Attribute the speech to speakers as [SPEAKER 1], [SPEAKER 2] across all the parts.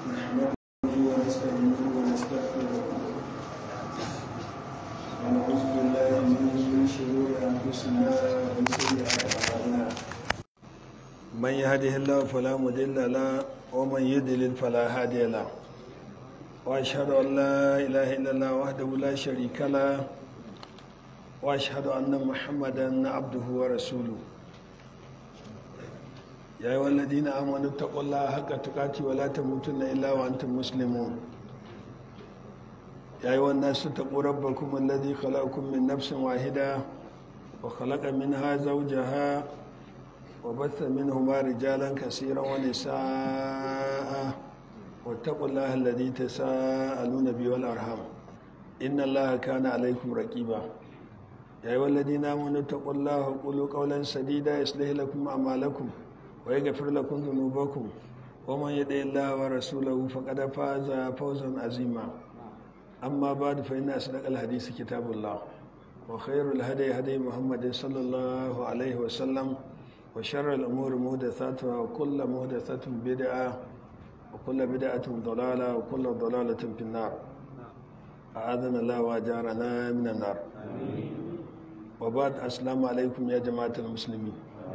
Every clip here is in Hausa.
[SPEAKER 1] نحمده ونستعينه ونستغفره ونعوذ بالله من شرور انفسنا ومن سيئات اعمالنا من يهده الله فلا مضل له ومن يضلل فلا هادي له واشهد ان لا اله الا الله وحده لا شريك له واشهد ان محمدا عبده ورسوله يا أيها الذين آمنوا اتقوا الله حق تقاته ولا تموتن إلا وأنتم مسلمون يا أيها الناس اتقوا ربكم الذي خلقكم من نفس واحدة وخلق منها زوجها وبث منهما رجالا كثيرا ونساء واتقوا الله الذي تساءلون به والأرحام إن الله كان عليكم رقيبا يا أيها الذين آمنوا اتقوا الله وقولوا قولا سديدا يصلح لكم أعمالكم ويغفر لكم ذنوبكم ومن يطع الله ورسوله فقد فاز فوزا عظيما أما بعد فإن أصدق الحديث كتاب الله وخير الهدي هدي محمد صلى الله عليه وسلم وشر الأمور محدثاتها وكل محدثة بدعة وكل بدعة ضلالة وكل ضلالة في النار أعاذنا الله وأجارنا من النار وبعد السلام عليكم يا جماعة المسلمين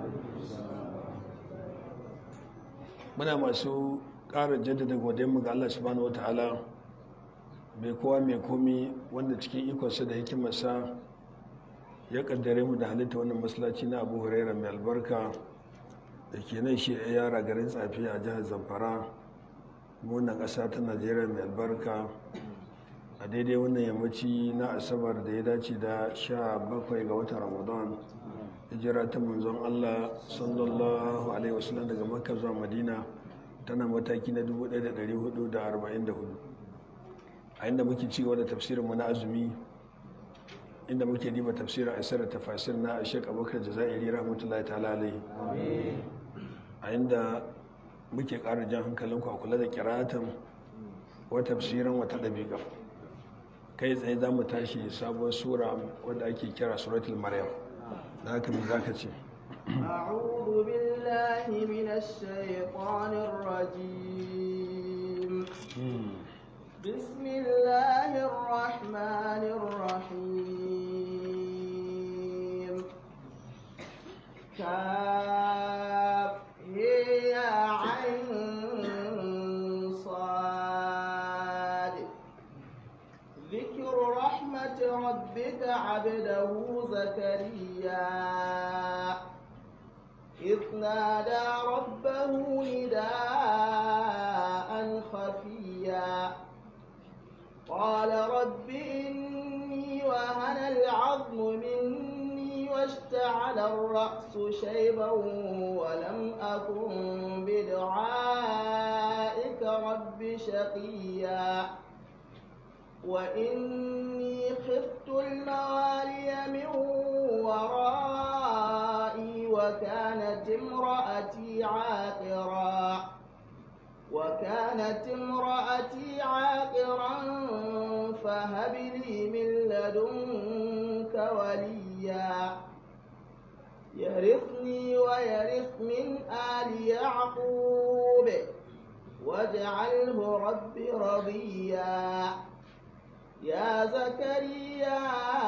[SPEAKER 1] muna masu ƙara jaddada godonmu ga Allah subhanahu wata'ala mai kowa mai komi wanda cikin ikonsa da hikimarsa ya kaddare mu da halitta wannan masallaci na abu huraira mai albarka da ke nan shi ya yara garin tsafi a jihar zamfara wannan ƙasa ta najeriya mai albarka a daidai wannan yammaci na asabar da ya dace da sha bakwai ga watan ramadan hijira ta manzon Allah sallallahu alaihi wasallam daga makka zuwa madina tana mataki na 1444 a inda muke ci gaba da tafsirinmu na azumi inda muke diba tafsirin asirar tafasir na ashek abokan jazairi rahmatullahi ta'ala alaihi a inda muke ƙara jan hankalinku a kula da kiratan wa tafsirin wata ɗabiƙa kai tsaye za mu tashi sabuwar sura wadda ake kira suratul maryam ذاك من ذاك شيء
[SPEAKER 2] أعوذ بالله من الشيطان الرجيم بسم الله الرحمن الرحيم كاف يا عين صاد ذكر رحمة ربك عبده زكريا إذ نادى ربه نداء خفيا قال رب إني وهن العظم مني واشتعل الرأس شيبا ولم أكن بدعائك رب شقيا وإني خفت الموالي من ورائي وكانت امرأتي عاقرا وكانت امرأتي عاقرا فهب لي من لدنك وليا يرثني ويرث من آل يعقوب واجعله رب رضيا يا زكريا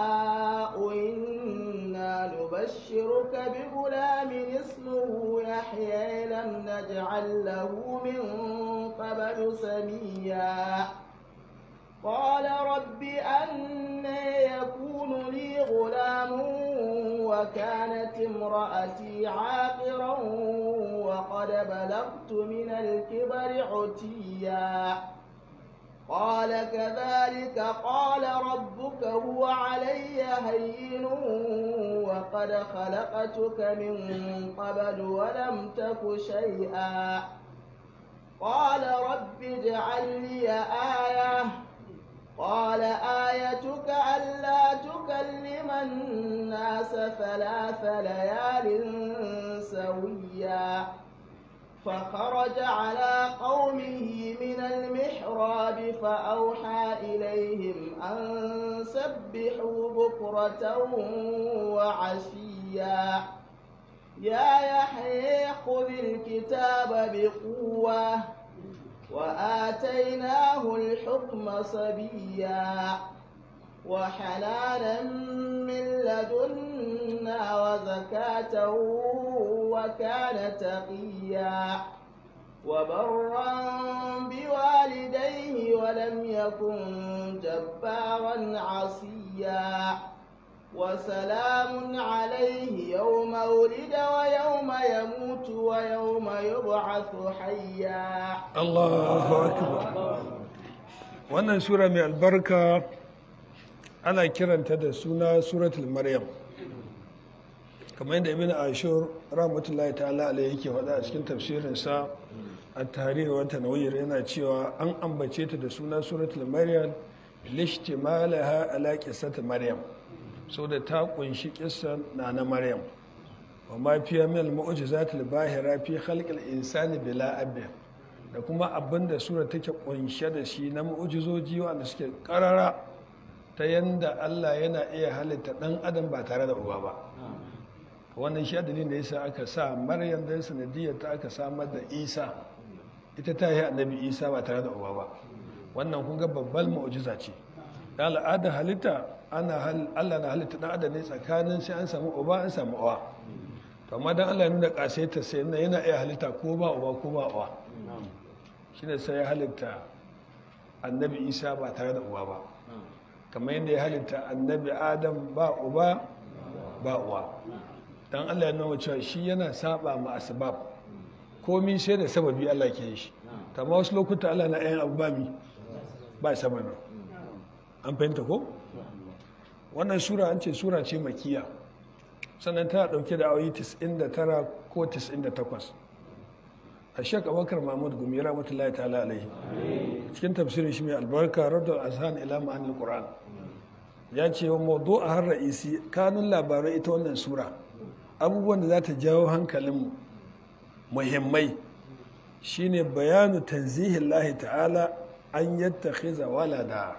[SPEAKER 2] إنا نبشرك بغلام اسمه يحيى لم نجعل له من قبل سميا قال رب أن يكون لي غلام وكانت امرأتي عاقرا وقد بلغت من الكبر عتيا قال كذلك قال ربك هو علي هين وقد خلقتك من قبل ولم تك شيئا قال رب اجعل لي آية قال آيتك ألا تكلم الناس ثلاث ليال سويا فخرج على قومه من المحراب فأوحى إليهم أن سبحوا بكرة وعشيا يا يحيى خذ الكتاب بقوة وآتيناه الحكم صبيا وحنانا من لدنا وزكاة وكان تقيا وبرا بوالديه ولم يكن جبارا عصيا وسلام عليه يوم ولد ويوم يموت ويوم يبعث حيا
[SPEAKER 1] Allahu akbar wannan sura mai albarka ana kiranta da suna suratul maryam kamar yadda ibn ashur rahmatullahi ta'ala alayhi yake faɗa a cikin tafsirinsa a tarihi wa tanwir yana cewa an ambace ta da suna suratul maryam lishtimalaha ala qissati maryam da ta kunshi kissan na na maryam wa ma fiya min al-mu'jizat al-bahira fi khalq al-insani bila abin da kuma abin da sura take kunshe da shi na mu'ujizoji wanda suke karara ta yanda Allah yana iya halitta dan adam ba tare da uba ba wannan shi dalilin da yasa aka sa Maryam da sanadiyar ta aka samar da Isa ita ta yi annabi Isa ba tare da uba ba wannan kun ga babbar mu'ujiza ce da al'ada halitta ana Allah na halitta dan adam ne tsakanin sai an samu uba an samu uwa to amma dan Allah ya nuna kasaita sai yana iya halitta ko ba uba ko ba uwa shine sai ya halitta annabi isa ba tare da uwa ba kamar yadda ya halitta annabi adam ba uba ba uwa don allah ya nuna cewa shi yana saba ma asbab komi sai da sababi allah ke shi amma wasu lokuta allah na yan abu ba mi ba sababi an fahimta ko wannan sura an ce sura ce makiya sannan tana dauke da ayoyi 99 ko 98 a shek abakar mahmud gumi rahmatullahi ta'ala alaihi cikin tafsirin shi mai albarka radar azhan ila ma'anil qur'an ya ce wa mawdu a har ra'isi kanun labarai ita wannan sura abubuwan da za ta jawo hankalin muhimmai shine bayanu tanzihin lahi ta'ala an yattakhiza walada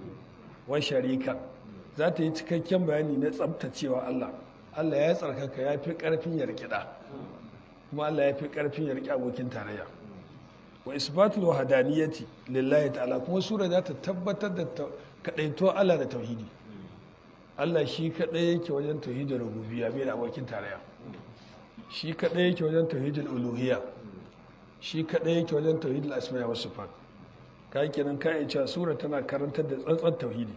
[SPEAKER 1] wa sharika za ta yi cikakken bayani na tsabtacewa Allah Allah ya tsarkaka ya fi ƙarfin yarkida kuma Allah ya fi ƙarfin ya riƙe abokin tarayya wa isbatul wahdaniyati lillahi ta'ala kuma sura za ta tabbatar da kadaito Allah da tauhidi Allah shi kadai yake wajen tauhidin rububiyya bai da abokin tarayya shi kadai yake wajen tauhidin uluhiyya shi kadai yake wajen tauhidin asma'a was sifat kai kenan kai cewa sura tana karantar da tsantsan tauhidi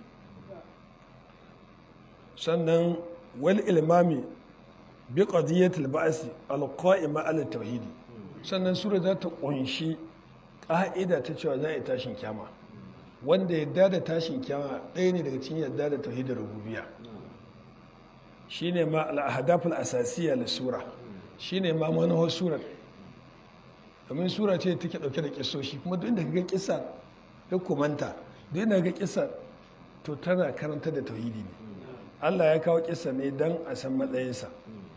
[SPEAKER 1] sannan wal ilmami bi qadiyatil ba'si alqa'ima ala tauhidi sannan sura za ta kunshi ƙa'ida ta cewa za a yi tashin kyama wanda yadda da tashin kyama ɗaya ne daga cikin yadda da tauhidin rububiyya shine ma al-ahdaful asasiyya lis sura shine ma manhaj surar domin sura ce take dauke da kissoshi kuma duk inda ga kissa duk kumanta duk inda ga kissa to tana karanta da tauhidi ne Allah ya kawo kissa ne dan a san matsayinsa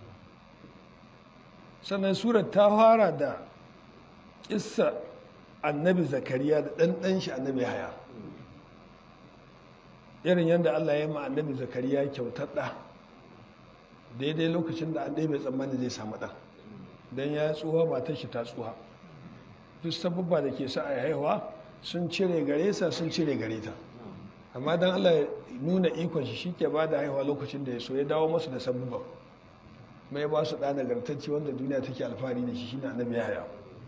[SPEAKER 1] sannan surar ta fara da kissa annabi zakariya da ɗanɗan shi annabi haya irin yadda allah ya ma annabi zakariya kyautar ɗa daidai lokacin da an bai tsammani zai samu ɗan don ya tsuha matar shi ta tsuha duk sababba da ke sa a haihuwa sun cire gare sa sun cire gare ta amma don allah ya nuna ikon shi shi ke ba da haihuwa lokacin da ya so ya dawo masu da sababban mai ba su ɗa nagartacce wanda duniya take alfahari da shi shine annabi yahaya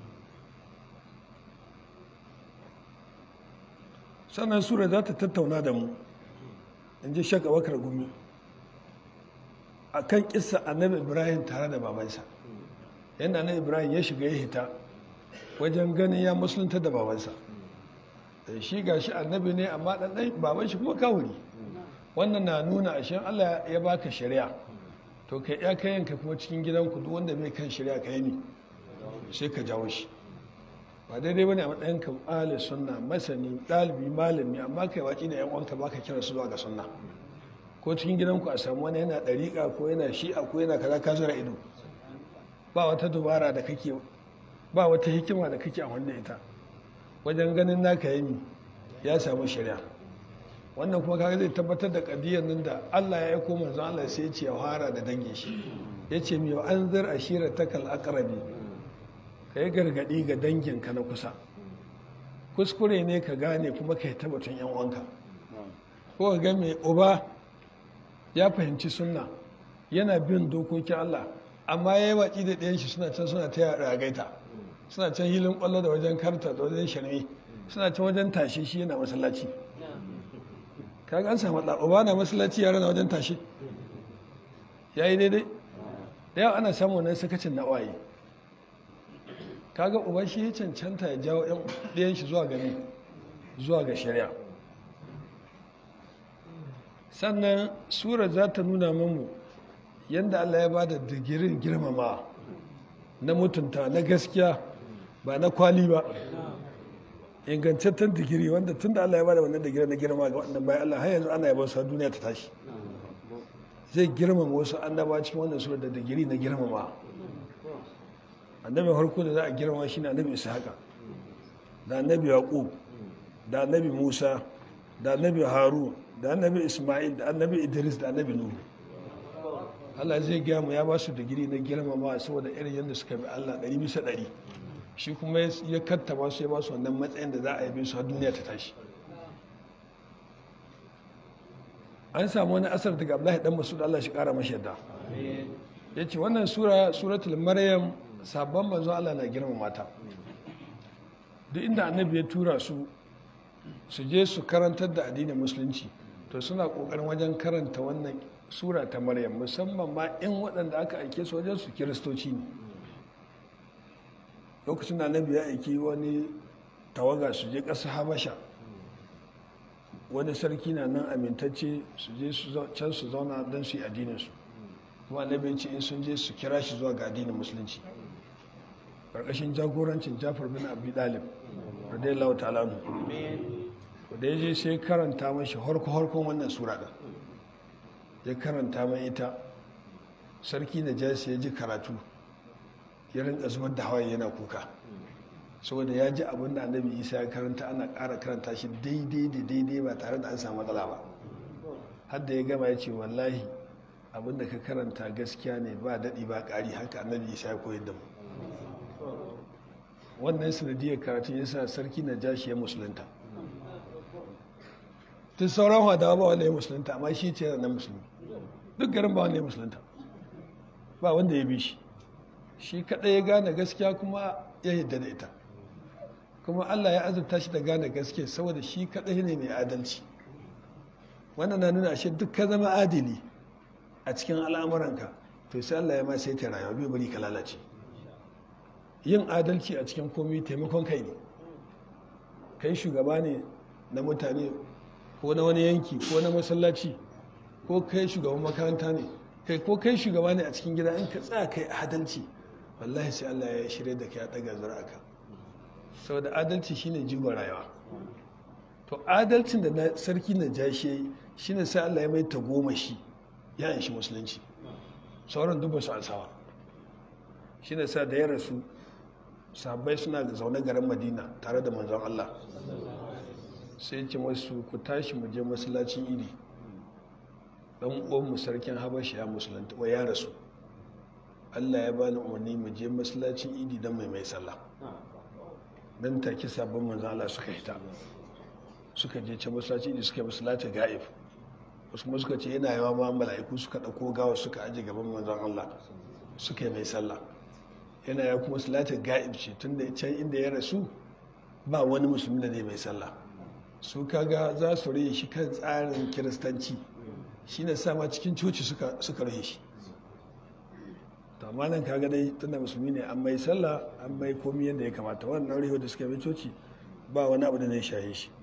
[SPEAKER 1] sannan sura za ta tattauna da mu in ji shaka bakar gumi a kan kisa annabi ibrahim tare da babansa yadda annabi ibrahim ya shiga ya hita wajen ganin ya musulunta da babansa da shi ga shi annabi ne amma ɗanɗan baban shi kuma kawuri wannan na nuna ashe allah ya baka shari'a to kai ya kayanka kuma cikin gidanku duk wanda bai kan shari'a ka yi ne sai ka jawo shi ba daidai bane a matsayin ka ahli sunna masani ɗalibi malami amma kai watsi da yan uwanka baka kira su zuwa ga sunna ko cikin gidanku a samu wani yana ɗariƙa ko yana shi'a ko yana kaza ka zura ido ba wata dubara da kake ba wata hikima da kake a wanda ita wajen ganin naka yami ya samu shari'a wannan kuma kaga zai tabbatar da kadiyar nan da Allah ya aiko manzon Allah sai ya ce ya fara da dangin shi ya ce mi an zar ashira takal aqrabi ka yi gargaɗi ga danginka na kusa kuskure ne ka gane kuma ka yi tabbatun yan uwanka ko ka ga mai uba ya fahimci sunna yana bin dokokin Allah amma ya yi waƙi da ɗayan shi suna can suna ta ragaita suna can hilin ƙwallo da wajen karta da wajen shirme suna can wajen tashe shi yana masallaci kaga an samu ɗa uba na masallaci yara na wajen tashe ya yi daidai da yawa ana samun wannan sakacin na waye kaga uba shi ya cancanta ya jawo ɗayan shi zuwa gani zuwa ga shari'a sannan sura za ta nuna mamu yadda allah ya ba da digirin girmama na mutunta na gaskiya ba na kwali ba ingantaccen digiri wanda tun da allah ya ba da wannan digiri na girma ga wannan bayan allah har yanzu ana yaban sa duniya ta tashi zai girmama wasu annaba cikin wannan sura da digiri na girmama annabin harko da za a girmama shi ne annabi ishaqa da annabi yaqub da annabi musa da annabi harun da annabi isma'il da annabi idris da annabi nuhu Allah zai gaya mu ya ba su digiri na girmama saboda irin yadda suka bi Allah ɗari bisa ɗari shi kuma ya kattaba su ya ba su wannan matsayin da za a yabe su har duniya ta tashi an samu wani asar daga Abdullahi dan Masud Allah shi kara mashi yadda ya ce wannan sura suratul maryam sabon manzo Allah na girmama ta duk inda annabi ya tura su su je su karantar da addinin musulunci to suna kokarin wajen karanta wannan sura ta maryam musamman ma in waɗanda aka aike su wajen su kiristoci ne lokacin da annabi ya aiki wani tawaga su je ƙasa habasha wani sarki na nan amintacce su je can su zauna don su yi addininsu kuma annabi ya ce in sun je su kira shi zuwa ga addinin musulunci ƙarƙashin jagorancin jafar bin abi dalib radiyallahu ta'ala nu da ya je sai karanta mashi harko-harkon wannan sura ɗin ya karanta mai ita sarki na jasi ya ji karatu ya rinka zubar da hawaye yana kuka saboda ya ji abin da annabi isa ya karanta ana ƙara karanta shi daidai da daidai ba tare da an samu matsala ba har da ya gama ya ce wallahi abin da ka karanta gaskiya ne ba daɗi ba ƙari haka annabi isa ya koyar da mu wannan sanadiyar karatun ya sa sarki na jashi ya musulunta tun sauran hadawa ba wanda ya musulunta amma shi ce na musulmi duk garin ba wanda ya musulunta ba wanda ya bi shi shi kaɗai ya gane gaskiya kuma ya yadda da ita kuma allah ya azurta shi da gane gaskiya saboda shi kaɗai ne mai adalci wannan na nuna ashe duk ka zama adili a cikin al'amuranka to sai allah ya ma sai ta rayuwa bai bari ka lalace yin adalci a cikin komai taimakon kai ne kai shugaba ne na mutane ko na wani yanki ko na masallaci ko kai shugaban makaranta ne kai ko kai shugaba ne a cikin gida in ka tsaya kai adalci wallahi sai Allah ya shirya da kai ya daga zuri'aka saboda adalci shine jigon rayuwa to adalcin da na sarki na jashi shine sai Allah ya mai ta goma shi ya shi musulunci sauran duk ba su ansawa shine sa da ya rasu sabai suna zaune garin madina tare da manzon Allah sai ce masu ku tashi mu je masallacin idi dan uwanmu sarkin habashi ya musulunta wa ya rasu Allah ya bani umarni mu je masallacin idi don mai mai sallah dan take sabon manzon Allah suka hita suka je can masallacin idi suka yi masallacin ga'ib wasu kuma suka ce yana yawa ma mala'iku suka dauko gawa suka aje gaban manzon Allah suka yi mai sallah yana ya kuma salatin ga'ib ce tun da can inda ya rasu ba wani musulmi da zai mai sallah su kaga za su rage shi kan tsarin kiristanci shi ne sama cikin coci suka rage shi to amma nan kaga dai tunda musulmi ne an mai sallah an mai komi yadda ya kamata wannan rewa da suka mai coci ba wani abu da zai shaye shi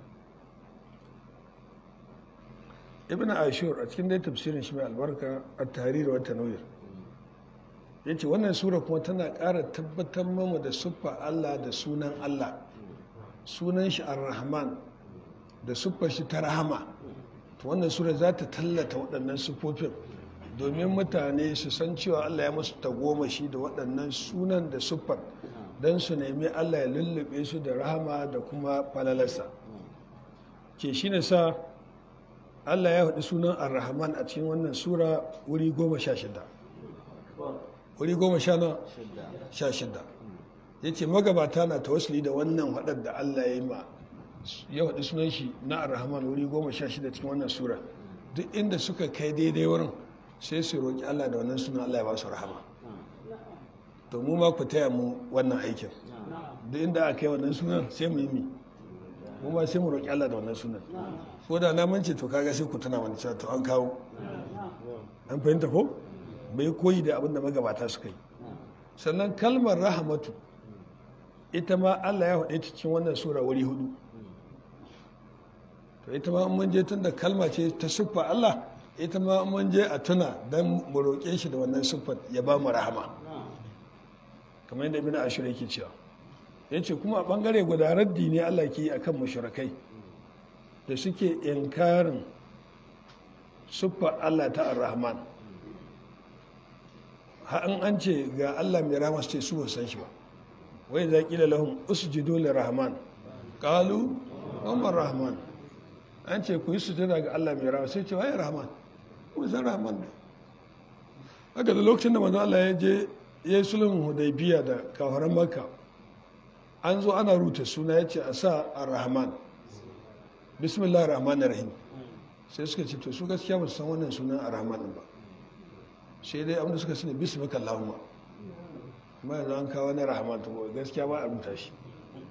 [SPEAKER 1] ibn ashur a cikin dai tafsirin shi mai albarka a tarihi wata nauyar ya ce wannan sura kuma tana ƙara tabbatar mamu da siffa Allah da sunan Allah sunan shi ar-rahman da siffar shi ta rahama to wannan sura za ta tallata waɗannan siffofin domin mutane su san cewa Allah ya musu tagomashi da waɗannan sunan da siffar don su nemi Allah ya lullube su da rahama da kuma falalarsa ke shi ne sa Allah ya haɗu sunan ar-rahman a cikin wannan sura wuri goma sha shida wuri goma sha na sha shida ya ce magabata na tawassuli da wannan haɗar da Allah ya yi ma ya faɗi sunan shi na ar-rahman wuri goma sha shida cikin wannan sura duk inda suka kai daidai wurin sai su roƙi Allah da wannan sunan Allah ya ba su rahama to mu ma ku taya mu wannan aikin duk inda aka yi wannan sunan sai mu yi mi mu ma sai mu roƙi Allah da wannan sunan ko da na mance to kaga sai ku tuna wani cewa to an kawo an fahimta ko bai koyi da abin da magabata suka yi sannan kalmar rahamatu ita ma Allah ya faɗe ta cikin wannan sura wuri hudu to ita ma mun je tun da kalma ce ta siffa Allah ita ma mun je a tuna don mu roƙe shi da wannan siffar ya ba mu rahama kamar yadda ibn ashir yake cewa ya ce kuma a ɓangare guda raddi ne Allah ke yi akan mushrikai da suke inkarin siffar Allah ta ar-rahman an an ce ga Allah mai rahama su ce su ba san shi ba wai za ƙila lahum usjudu lirrahman qalu umar rahman an ce ku yi sujada ga Allah mai rahama sai ce waye rahman ku san rahman ne haka da lokacin da manzo Allah ya je ya yi sulhun hudaybiya da kafaran makka an zo ana ruta suna ya ce a sa ar-rahman bismillah rahman rahim sai suka ce to su gaskiya ba su san wannan sunan ar-rahman ba sai dai abinda suka sani bismika allahumma amma yanzu an kawo na rahman to gaskiya ba a rubuta shi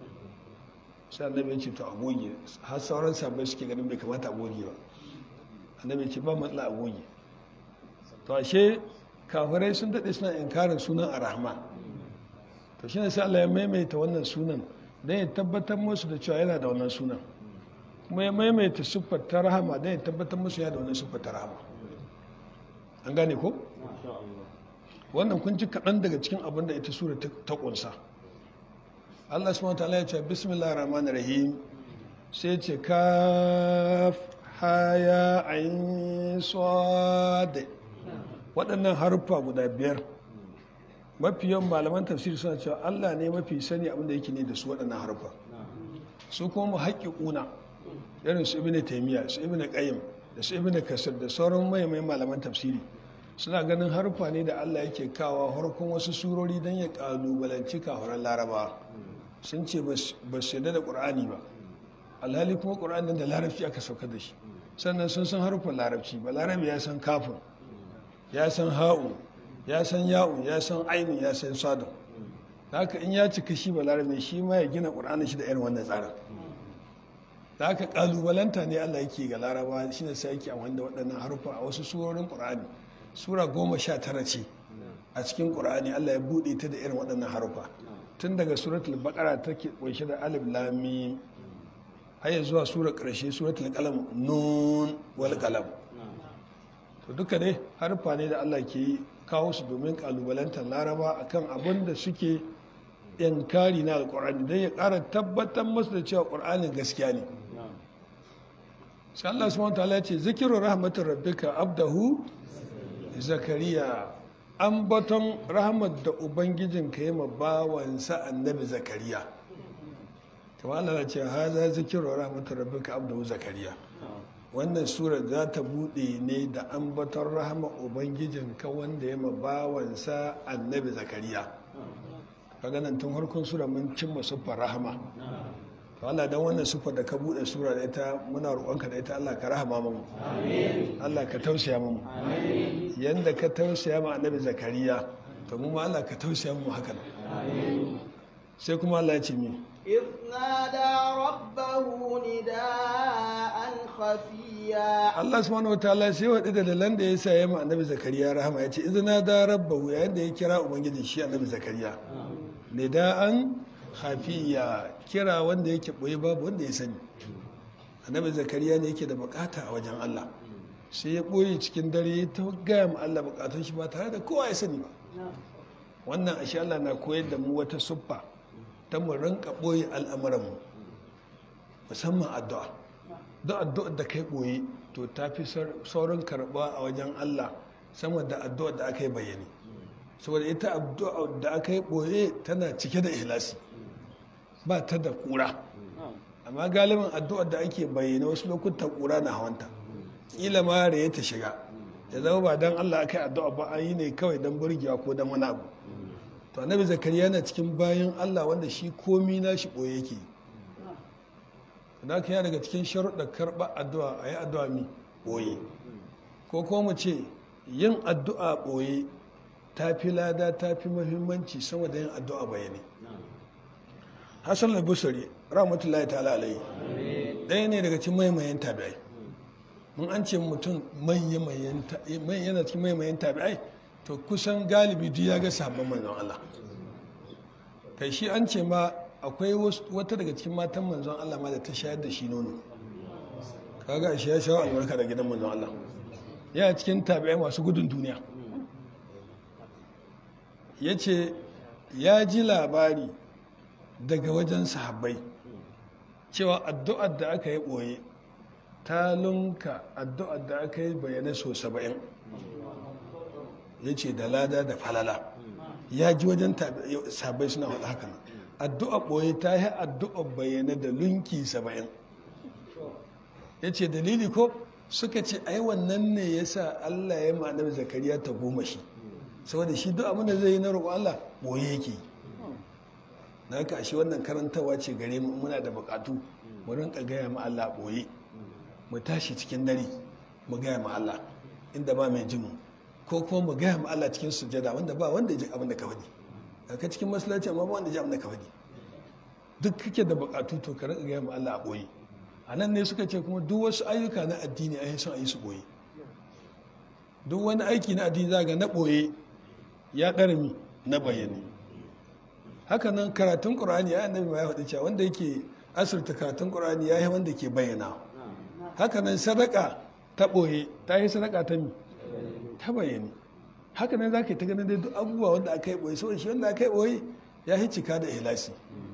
[SPEAKER 1] sai annabi ya ce to agoge har sauran sabai suke ganin bai kamata agoge ba annabi ya ce ba matsala agoge to ashe kafirai sun daɗe suna inkarin sunan ar-rahman to shine sai Allah ya maimaita wannan sunan don ya tabbatar musu da cewa yana da wannan sunan kuma ya maimaita siffar ta rahama don ya tabbatar musu yana da wannan siffar ta rahama an gane ko wannan kun ji kaɗan daga cikin abin da ita sura ta ƙunsa Allah subhanahu wa ta'ala ya ce bismillahir rahmanir rahim sai ce kaf haya ayin sad waɗannan haruffa guda biyar mafi yawan malaman tafsiri suna cewa Allah ne mafi sani abin da yake ne da su waɗannan haruffa su kuma mu haƙiƙuna irin su ibnu taymiya su ibnu qayyim da su ibnu kasir da sauran maimai malaman tafsiri suna ganin harfa ne da Allah yake kawa harkon wasu surori don ya kalubalanci kafaran laraba sun ce ba su yadda da ƙur'ani ba alhali kuma ƙur'anin da larabci aka sauka da shi sannan sun san harfin larabci ba larabi ya san kafin ya san ha'u ya san ya'u ya san ainu ya san sadon haka in ya cika shi ba larabi shi ma ya gina ƙur'anin shi da irin wannan tsarin da haka kalubalanta ne Allah yake ga laraba shi ne sai yake amfani da waɗannan harfa a wasu surorin ƙur'ani sura goma sha tara ce a cikin ƙur'ani Allah ya buɗe ta da irin waɗannan harufa tun daga suratul baqara take ƙunshe da alif lam mim har zuwa sura ƙarshe suratul qalam nun wal qalam to duka dai harufa ne da Allah ke kawo su domin kalubalantar laraba akan abin da suke inkari na alƙur'ani don ya ƙara tabbatar masu da cewa ƙur'anin gaskiya ne sai Allah subhanahu wa ta'ala ya ce zikiru rahmatir rabbika abdahu zakariya an baton rahmat da ubangijin ka yi bawansa annabi zakariya ta wala ce haza zikiru rahmatar rabbika abdu zakariya wannan sura za ta bude ne da an baton rahama ubangijin ka wanda ya bawansa annabi zakariya kaga nan tun harkon sura mun cimma siffar rahama Allah dan wannan sufar da ka bude sura da ita muna roƙonka da ita Allah ka rahama mu Allah ka tausaya mu yanda ka tausaya mu annabi zakariya to mu ma Allah ka tausaya mu hakan sai kuma Allah ya ce mi
[SPEAKER 2] إذ نادى ربه نداء خفيا
[SPEAKER 1] Allah subhanahu wataala sai wa da dalilan da ya sa ya mu annabi zakariya rahama ya ce idna da rabbahu yayin da ya kira ubangiji shi annabi zakariya nida'an hafiya kira wanda yake ɓoye babu wanda ya sani annabi zakariya ne yake da bukata a wajen Allah sai ya ɓoye cikin dare ta gaya ma Allah bukatun shi ba tare da kowa ya sani ba wannan ashe Allah na koyar da mu wata suffa ta mu rinka ɓoye al'amuranmu musamman addu'a duk addu'ar da kai ɓoye to ta fi saurin karɓa a wajen Allah sama da addu'ar da aka yi bayani saboda ita addu'ar da aka yi ɓoye tana cike da ihlasi ba ta da kura amma galibin addu'ar da ake bayyana wasu lokutan kura na hawanta ƙila ma ya ta shiga ya zama ba don allah aka yi addu'a ba an yi ne kawai don burgewa ko don wani abu to annabi zakariya yana cikin bayan Allah wanda shi komi na shi ɓoye yake da haka yana daga cikin sharuɗa karɓa addu'a a yi addu'a mi ɓoye ko kuma mu ce yin addu'a ɓoye ta fi lada ta fi muhimmanci sama da yin addu'a bayani hassan al-busari rahmatullahi ta'ala alaihi ɗaya ne daga cikin maimayen tabi'ai mun an ce mutum yana cikin maimayen tabi'ai to kusan galibi duk ya ga sabon manzon Allah kai shi an ce ma akwai wata daga cikin matan manzon Allah ma da ta shayar da shi nono kaga shi ya shawo albarka da gidan manzon Allah yana cikin tabi'ai masu gudun duniya ya ce ya ji labari daga wajen sahabbai cewa addu'ar da aka yi ɓoye ta lunka addu'ar da aka yi bayanai so saba'in ya ce da lada da falala ya ji wajen sahabbai suna faɗa haka nan addu'ar ɓoye ta yi addu'ar bayyana da lunki saba'in ya ce dalili ko suka ce ai wannan ne ya sa allah ya ma'anar zakariya ta goma shi saboda shi duk abin da zai yi na roƙo allah ɓoye yake na haka ashe wannan karantawa ce gare mu muna da buƙatu mu rinka gaya ma allah ɓoye mu tashi cikin dare mu gaya ma allah inda ba mai jin mu ko kuma mu gaya ma allah cikin sujada wanda ba wanda ya ji abin da ka faɗi ka cikin masallaci amma ba wanda ya ji abin da ka faɗi duk kake da buƙatu to ka rinka gaya ma allah a ɓoye a nan ne suka ce kuma duk wasu ayyuka na addini a yi son a yi su ɓoye duk wani aiki na addini za ga na ɓoye ya ɗarami na bayani haka nan karatun ƙur'ani ya annabi ma ya faɗi cewa wanda yake asirta karatun ƙur'ani ya yi wanda ke bayyana haka nan sadaka ta ɓoye ta yi sadaka ta mi ta bayani haka nan za ka yi ta ganin dai duk abubuwa wanda aka yi ɓoye saboda shi wanda aka yi ɓoye ya yi cika da ihlasi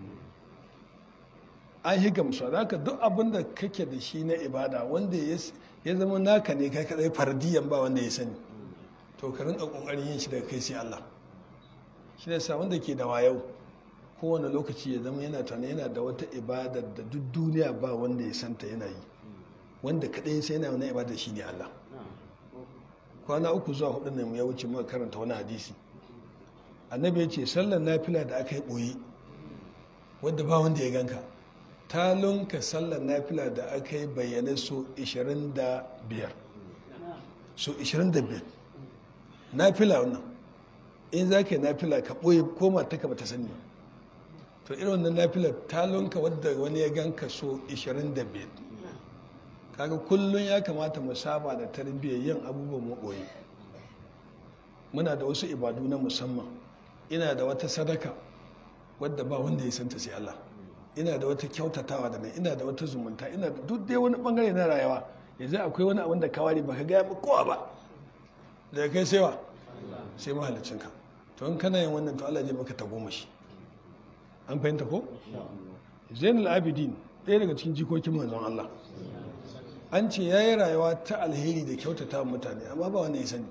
[SPEAKER 1] an yi gamsuwa za ka duk abin da kake da shi na ibada wanda ya zama naka ne kai kadai fardiyan ba wanda ya sani to ka rinka kokarin yin shi daga kai sai Allah shi ne sa wanda ke da wayau kowane lokaci ya zama yana tana yana da wata ibada da duk duniya ba wanda ya santa yana yi wanda kadai sai yana wani ibada shi ne Allah kwana uku zuwa hudu ne ya wuce muka karanta wani hadisi annabi ya ce sallar nafila da aka yi boye wanda ba wanda ya ganka ta lunka sallar nafila da aka yi bayyane so 25 so 25 nafila wannan in za ka yi nafila ka ɓoye ko mata ka bata sani to irin wannan nafila ta lunka wadda wani ya ganka so 25 kaga kullum ya kamata mu saba da tarbiyyar yin abubuwan maɓoye muna da wasu ibadu na musamman ina da wata sadaka wadda ba wanda ya santa sai Allah ina da wata kyautatawa da nan ina da wata zumunta ina da duk dai wani bangare na rayuwa yanzu akwai wani abin da ka ware baka gaya ba kowa ba daga kai sai wa sai mahalicinka to in kana yin wannan to Allah zai maka ta goma shi an fahimta ko zainul abidin ɗaya daga cikin jikokin manzon Allah an ce ya yi rayuwa ta alheri da kyautata mutane amma ba wanda ya sani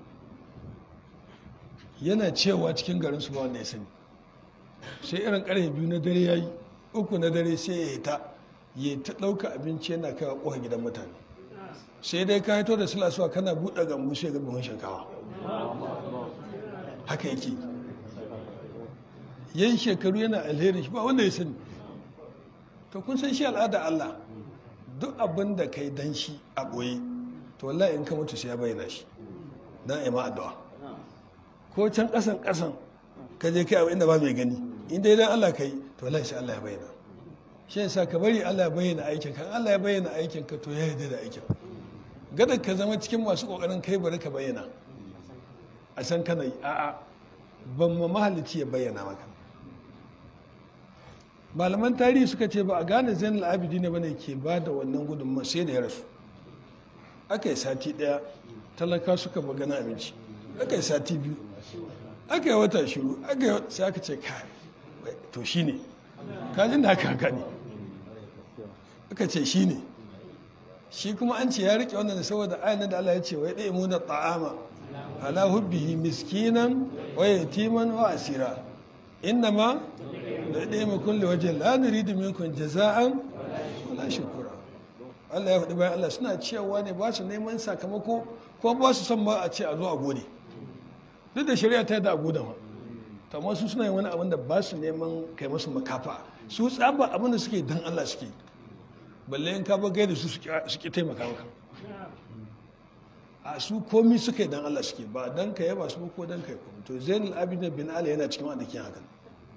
[SPEAKER 1] yana cewa cikin garin su ba wanda ya sani sai irin ƙarfe biyu na dare ya yi uku na dare sai ya hita ya ta ɗauka abinci yana kai ƙofar gidan mutane sai dai ka haito da silasuwa kana buɗe gambu sai ga buhun shinkawa haka yake yayin shekaru yana alheri shi ba wanda ya sani to kun san shi al'ada Allah duk abin da kai dan shi a ɓoye to wallahi in ka mutu sai ya bayyana shi dan ai ma addu'a ko can ƙasan ƙasan ka je kai abu inda ba mai gani in dai dan Allah kai to wallahi sai Allah ya bayyana shi yasa ka bari Allah ya bayyana aikin ka Allah ya bayyana aikin ka to ya yarda da aikin gada ka zama cikin masu kokarin kai bari ka bayyana a san kana yi a'a ban ma mahalicci ya bayyana maka malaman tarihi suka ce ba a gane zainal abidi ne bane ke ba da wannan gudunma sai da ya rasu aka yi sati daya talaka suka magana abinci aka yi sati biyu aka yi wata shiru aka yi sai aka ce kai to shi ne kajin da aka haka ne aka ce shi ne shi kuma an ce ya rike wannan saboda ayyana da Allah ya ce wai ɗaya muna ta'ama ala hubbihi miskinan wa yatiman wa asira inna ma da ɗaya mai kulle wajen la nuridu minkum jaza'an wala shukura Allah ya faɗi bayan Allah suna cewa ne ba su neman sakamako ko ba su son ma a ce a zo a gode duk da shari'a ta da a gode ma to amma su suna yin wani abin da ba su neman kai musu makafa su tsaba abin da suke dan Allah suke balle in ka ba gaida su suke taimaka maka a su komi suka yi dan Allah suke ba dan ka yaba su ko dan ka yi komi to zainul abidin bin ali yana cikin wanda ke hakan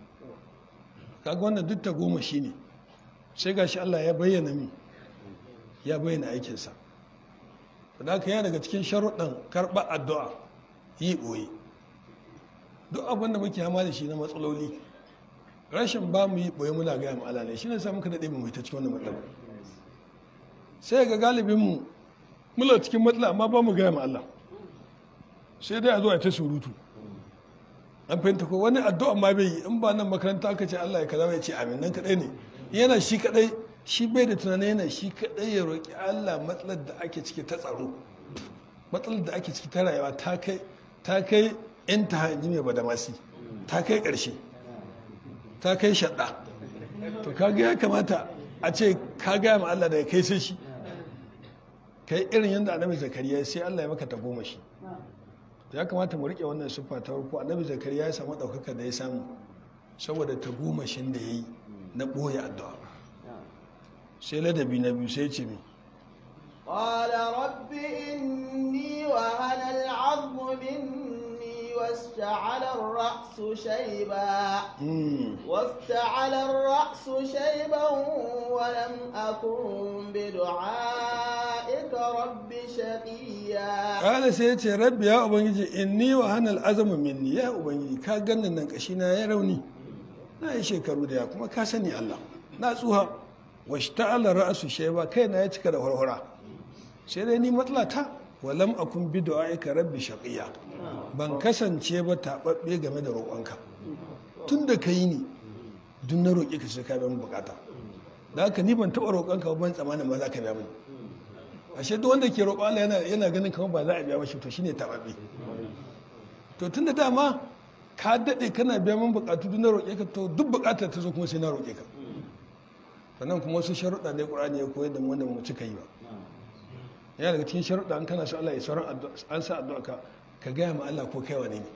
[SPEAKER 1] kaga wannan duk ta goma shine sai gashi Allah ya bayyana mi ya bayyana aikinsa to da yana daga cikin sharuɗan karɓar addu'a yi ɓoye duk abin da muke hama da shi na matsaloli rashin ba mu yi ɓoye muna gaya mu Allah ne shi ne sa muka daɗe mu ta cikin wannan matsala sai ga galibinmu muna cikin matsala amma ba mu gaya mu Allah sai dai a zo a ta surutu an fahimta ko wani addu'a ma bai yi in ba nan makaranta aka ce Allah ya kaza ya ce amin nan kadai ne yana shi kadai shi bai da tunanin yana shi kadai ya roki Allah matsalar da ake ciki ta tsaro matsalar da ake ciki ta rayuwa ta kai ta kai in ta hanji mai badamasi ta kai karshe ta kai shaɗa to kaga ya kamata a ce ka gaya ma Allah da ya kai sai shi kai irin yadda annabi zakariya sai Allah ya maka ta goma shi ya kamata mu rike wannan siffa ta farko annabi zakariya ya samu ɗaukaka da ya samu saboda ta goma shin da ya yi na ɓoye addu'a sai ladabi na biyu sai ce mi
[SPEAKER 2] قال رب إني وهن العظم مني واشتعل الرأس شيبا واشتعل الرأس شيبا ولم أكن بدعائك رب شقيا
[SPEAKER 1] قال سيتي ربي يا أبنجي إني وهن العظم مني يا أبنجي كا ganin nan kashina ya rauni na yi shekaru da ya kuma ka sani Allah na tsuha washta'ala ra'su shayba kai na ya cika da horhora sai dai ni matsalata walam akun bi du'aika rabbi shaqiya ban kasance ba tababbe game da roƙonka tun da kai ni duk na roƙe ka sai ka biya min bukata da haka ni ban taɓa roƙonka ba ban tsammanin ba za ka biya mini ashe duk wanda ke roƙo Allah yana yana ganin kamar ba za a biya mashi to shine tababbe to tun da dama ka daɗe kana biya min bukatu duk na roƙe ka to duk bukatar ta zo kuma sai na roƙe ka sannan kuma wasu sharuɗa ne ƙur'ani ya koyar da mu wanda mu cika yi ba yana daga cikin sharuɗa an kana so Allah ya sauran an sa addu'a ka ka gaya ma Allah ko kai wane ne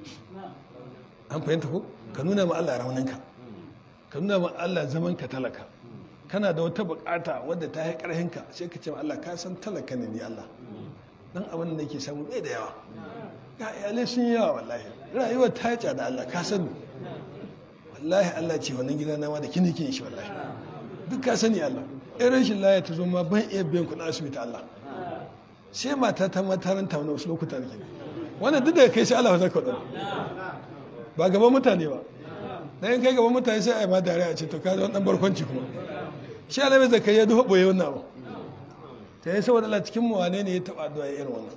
[SPEAKER 1] an fahimta ko ka nuna ma Allah rauninka ka nuna ma Allah zaman ka talaka kana da wata bukata wadda ta yi ƙarhinka sai ka ce ma Allah ka san talaka ne ni Allah dan abin da nake samu bai da yawa ga iyalai sun yi yawa wallahi rayuwar ta yi da Allah ka sani wallahi Allah ce wannan gida na ma da kini kin shi wallahi duk ka sani Allah in rashin laya ta zo ma ban iya biyan kuɗin asibiti Allah sai mata ta mataranta wani wasu lokuta ne wannan duk da kai sai Allah zaka wadana ba gaban mutane ba dan kai gaban mutane sai a yi ma dare a ce to ka zo dan barkwanci kuma shi Allah bai zaka ya duba boye wannan abu ta yi saboda Allah cikin mu wane ne ya taba addu'a irin wannan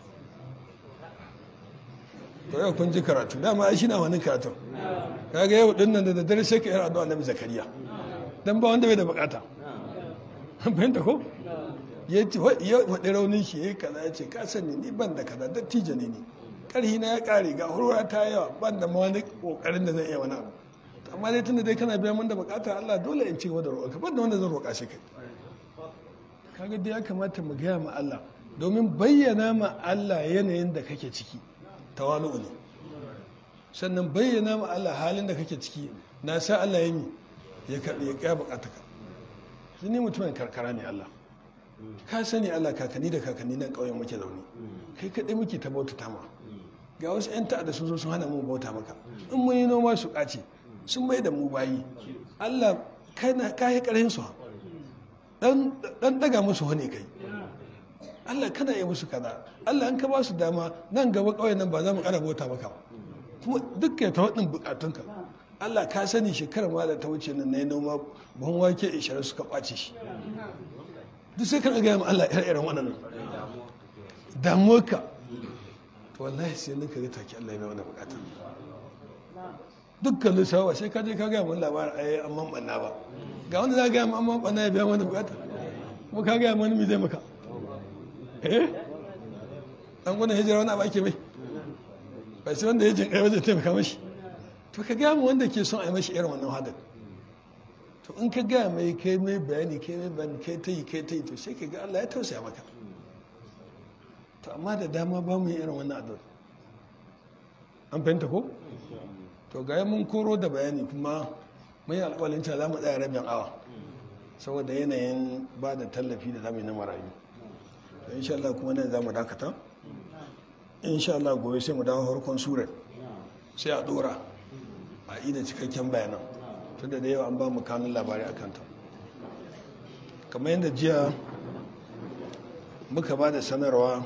[SPEAKER 1] to yau kun ji karatu dama ai shi na wani karatu kaga yau din nan da daddare sai ka yi addu'a Annabi Zakariya dan ba wanda bai da bukata fahimta ko ya ce waɗi raunin shi ya yi kaza ya ce ka sani ni ban da kaza dattijo ne ni ƙarhi na ya ƙare ga hurwa ta yawa ban da ma wani ƙoƙarin da zan iya wani abu amma dai tunda dai kana biya min da bukata Allah dole in ci gaba da roƙa ban da wanda zan roƙa shi kai kaga dai ya kamata mu gaya ma Allah domin bayyana ma Allah yanayin da kake ciki tawalu ne sannan bayyana ma Allah halin da kake ciki na sa Allah ya mi ya karɓi ya kaya bukataka ni mutumin karkara ne Allah ka sani Allah kakanni da kakanni nan ƙauyen muke zaune kai kaɗai muke ta bauta ta ma ga wasu 'yan ta'adda sun zo sun hana mu bauta maka in mun yi noma su ƙace sun mai da mu bayi Allah kai na kayi ƙarhin su dan daga musu wani kai Allah kana yi musu kaza Allah an ka ba su dama nan gaba ƙauyen nan ba za mu ƙara bauta maka ba kuma duk kai ta waɗin buƙatunka Allah ka sani shekarar ma da ta wuce nan na yi noma buhun wake ishirin suka ɓace shi duk sai kan gaya ma Allah ire-iren waɗannan damuwarka to wallahi sai nan ka ga take Allah ya mai wannan bukata dukkan lissawa sai ka je ka gaya mun labarin ai amman banna ba ga wanda za ka gaya mun amman banna ya biya mana bukata kuma ka gaya mun mi zai maka eh dan gudun hijira wani abu ake mai bai sai wanda ya jin kai wajen taimaka mashi to ka gaya mu wanda ke son a yi mashi irin wannan hadar to in ka gaya mai kai mai bayani kai mai bayani kai ta yi kai ta yi to sai ka ga Allah ya tausaya maka to amma da dama ba mu yi irin wannan addu'a an fahimta ko to ga mun koro da bayani kuma mun yi alƙawalin cewa za mu tsaya rabin awa saboda yanayin ba da tallafi da zamu yi na marayu to insha Allah kuma nan za mu dakata insha Allah gobe sai mu dawo harkon surar sai a dora a ida cikakken bayanan tunda da yawa an ba mu kanun labarai a kanta kamar yadda jiya muka ba da sanarwa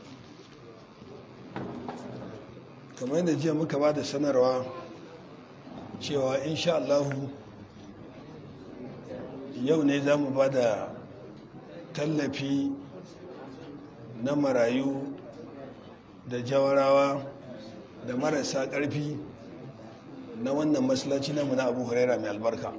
[SPEAKER 1] kamar yadda jiya muka ba da sanarwa cewa insha Allahu yau ne za mu ba da tallafi na marayu da jawarawa da marasa ƙarfi na wannan masallaci namu na abu huraira mai albarka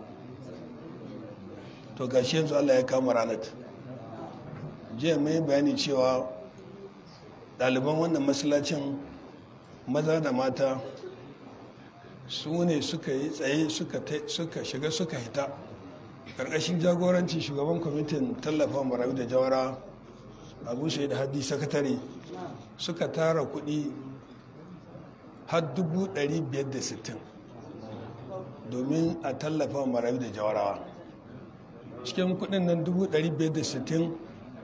[SPEAKER 1] to gashi yanzu allah ya kama ranar jiya mai bayani cewa ɗaliban wannan masallacin maza da mata su ne suka yi tsaye suka shiga suka hita ƙarƙashin jagoranci shugaban kwamitin tallafa marayu da jawara abu sai da haddi sakatare suka tara kuɗi har 560 domin a tallafa marayu da jawarawa cikin kuɗin nan 560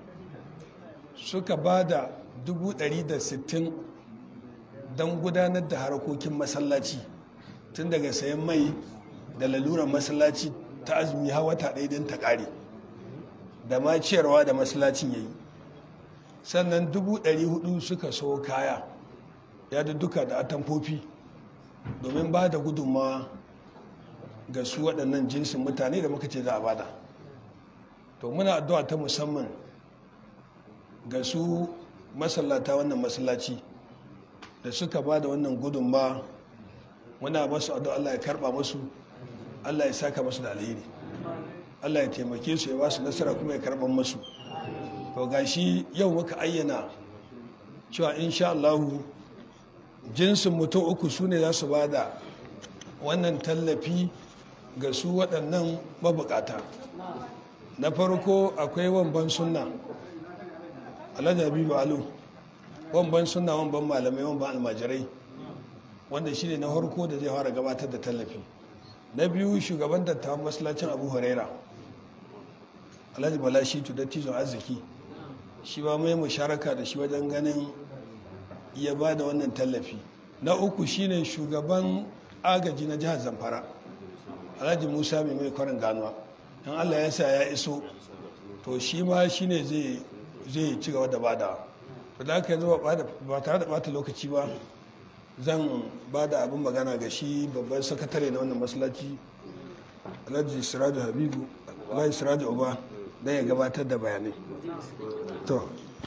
[SPEAKER 1] suka ba da 160 don gudanar da harkokin masallaci tun daga sayan mai da laluran masallaci ta azumi har wata ɗaya don ta ƙare da ma ciyarwa da masallacin ya yi sannan 400 suka so kaya ya da duka da atamfofi domin ba da gudunmawa ga su waɗannan jinsin mutane da muka ce za a bada to muna addu'a ta musamman ga su masallata wannan masallaci da suka ba da wannan gudunmawa muna masu addu'a Allah ya karba musu Allah ya saka masu da alheri Allah ya taimake su ya ba su nasara kuma ya karban musu to gashi yau muka ayyana cewa insha Allah jinsin mutum uku su ne za su ba da wannan tallafi ga su waɗannan mabukata na farko akwai wamban sunna alhaji habibu alu wamban sunna wamban malamai wamban almajirai wanda shi ne na harko da zai fara gabatar da tallafi na biyu shugaban dattawan masallacin abu huraira alhaji bala shi tu dattizon arziki shi ba mai musharaka da shi wajen ganin ya ba da wannan tallafi na uku shine shugaban agaji na jihar zamfara alhaji musa mai mai kwarin ganuwa in allah ya sa ya iso to shi ma shine zai zai ci gaba da bada to da aka yanzu ba tare da bata lokaci ba zan ba da abin magana ga shi babban sakatare na wannan masallaci alhaji siraju habibu alhaji siraju uba don ya gabatar da bayanai to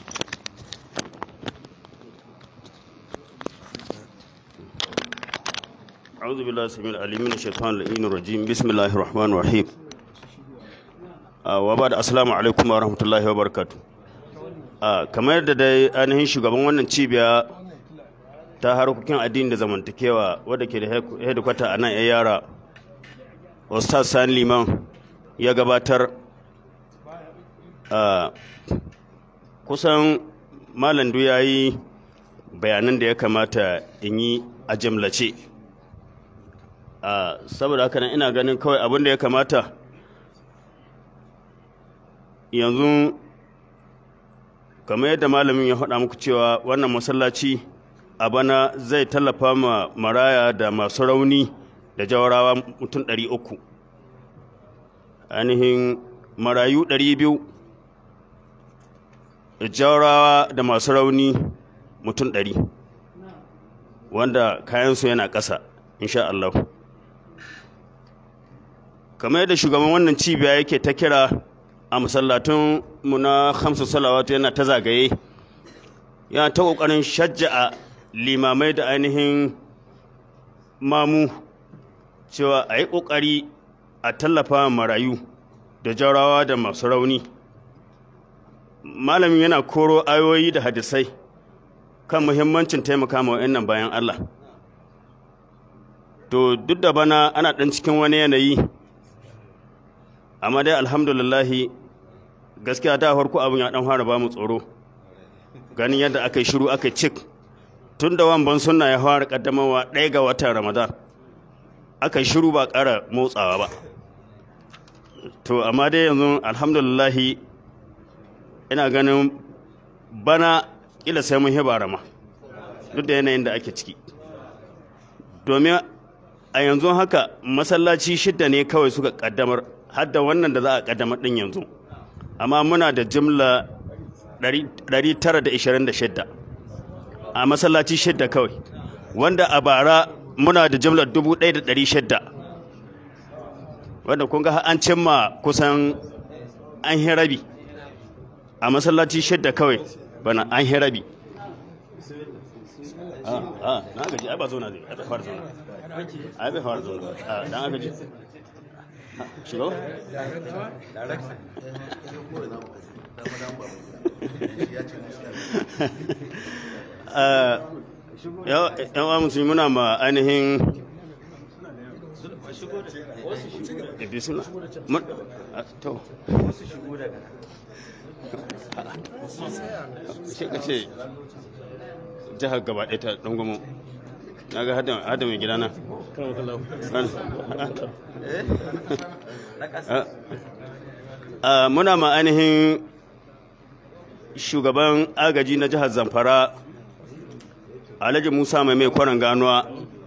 [SPEAKER 3] أعوذ بالله السميع العليم من الشيطان اللعين الرجيم بسم الله الرحمن الرحيم وبعد السلام عليكم ورحمة الله وبركاته kamar yadda dai ainihin shugaban wannan cibiya ta harkokin addini da zamantakewa wadda ke da hedikwata a nan yara ustaz sani liman ya gabatar kusan malam ya yi bayanan da ya kamata in yi a jimlace saboda haka nan ina ganin kawai abin da ya kamata yanzu kamar yadda malamin ya faɗa muku cewa wannan masallaci a bana zai tallafa ma maraya da masu rauni da jawarawa mutum ɗari uku ainihin marayu ɗari biyu jawarawa da masu rauni mutum ɗari wanda kayansu yana ƙasa insha Allah kamar yadda shugaban wannan cibiya yake ta kira a masallatun mu na hamsu salawatu yana ta zagaye yana ta ƙoƙarin shajja'a limamai da ainihin mamu cewa a yi ƙoƙari a tallafa marayu da jarawa da masu rauni malamin yana koro ayoyi da hadisai kan muhimmancin taimaka ma wa'annan bayan Allah to duk da bana ana ɗan cikin wani yanayi amma dai alhamdulillahi gaskiya da farko abin ya ɗan fara ba mu tsoro ganin yadda aka yi shiru aka cik tun da wamban sunna ya fara kaddamarwa ɗaya ga watan ramadan aka yi shiru ba ƙara motsawa ba to amma dai yanzu alhamdulillahi ina ganin bana ila sai mun hibara ma duk da yanayin da ake ciki domin a yanzu haka masallaci shidda ne kawai suka kaddamar hadda wannan da za a kaddamar din yanzu amma muna da jimla 926 a masallaci shidda kawai wanda a bara muna da jimlar 1600 wanda kun ga an cimma kusan an hirabi a masallaci shidda kawai bana an hirabi a na gaji ai ba zo na zai ai bai fara zo na ai bai fara zo na a dan aka ji shigo yan wa musulmi muna ma ainihin bismillah mun to shi ka ce jihar gaba ɗaya ta ɗangumo na ga hada mai gidana muna ma ainihin shugaban agaji na jihar zamfara alhaji musa mai mai kwanan ganuwa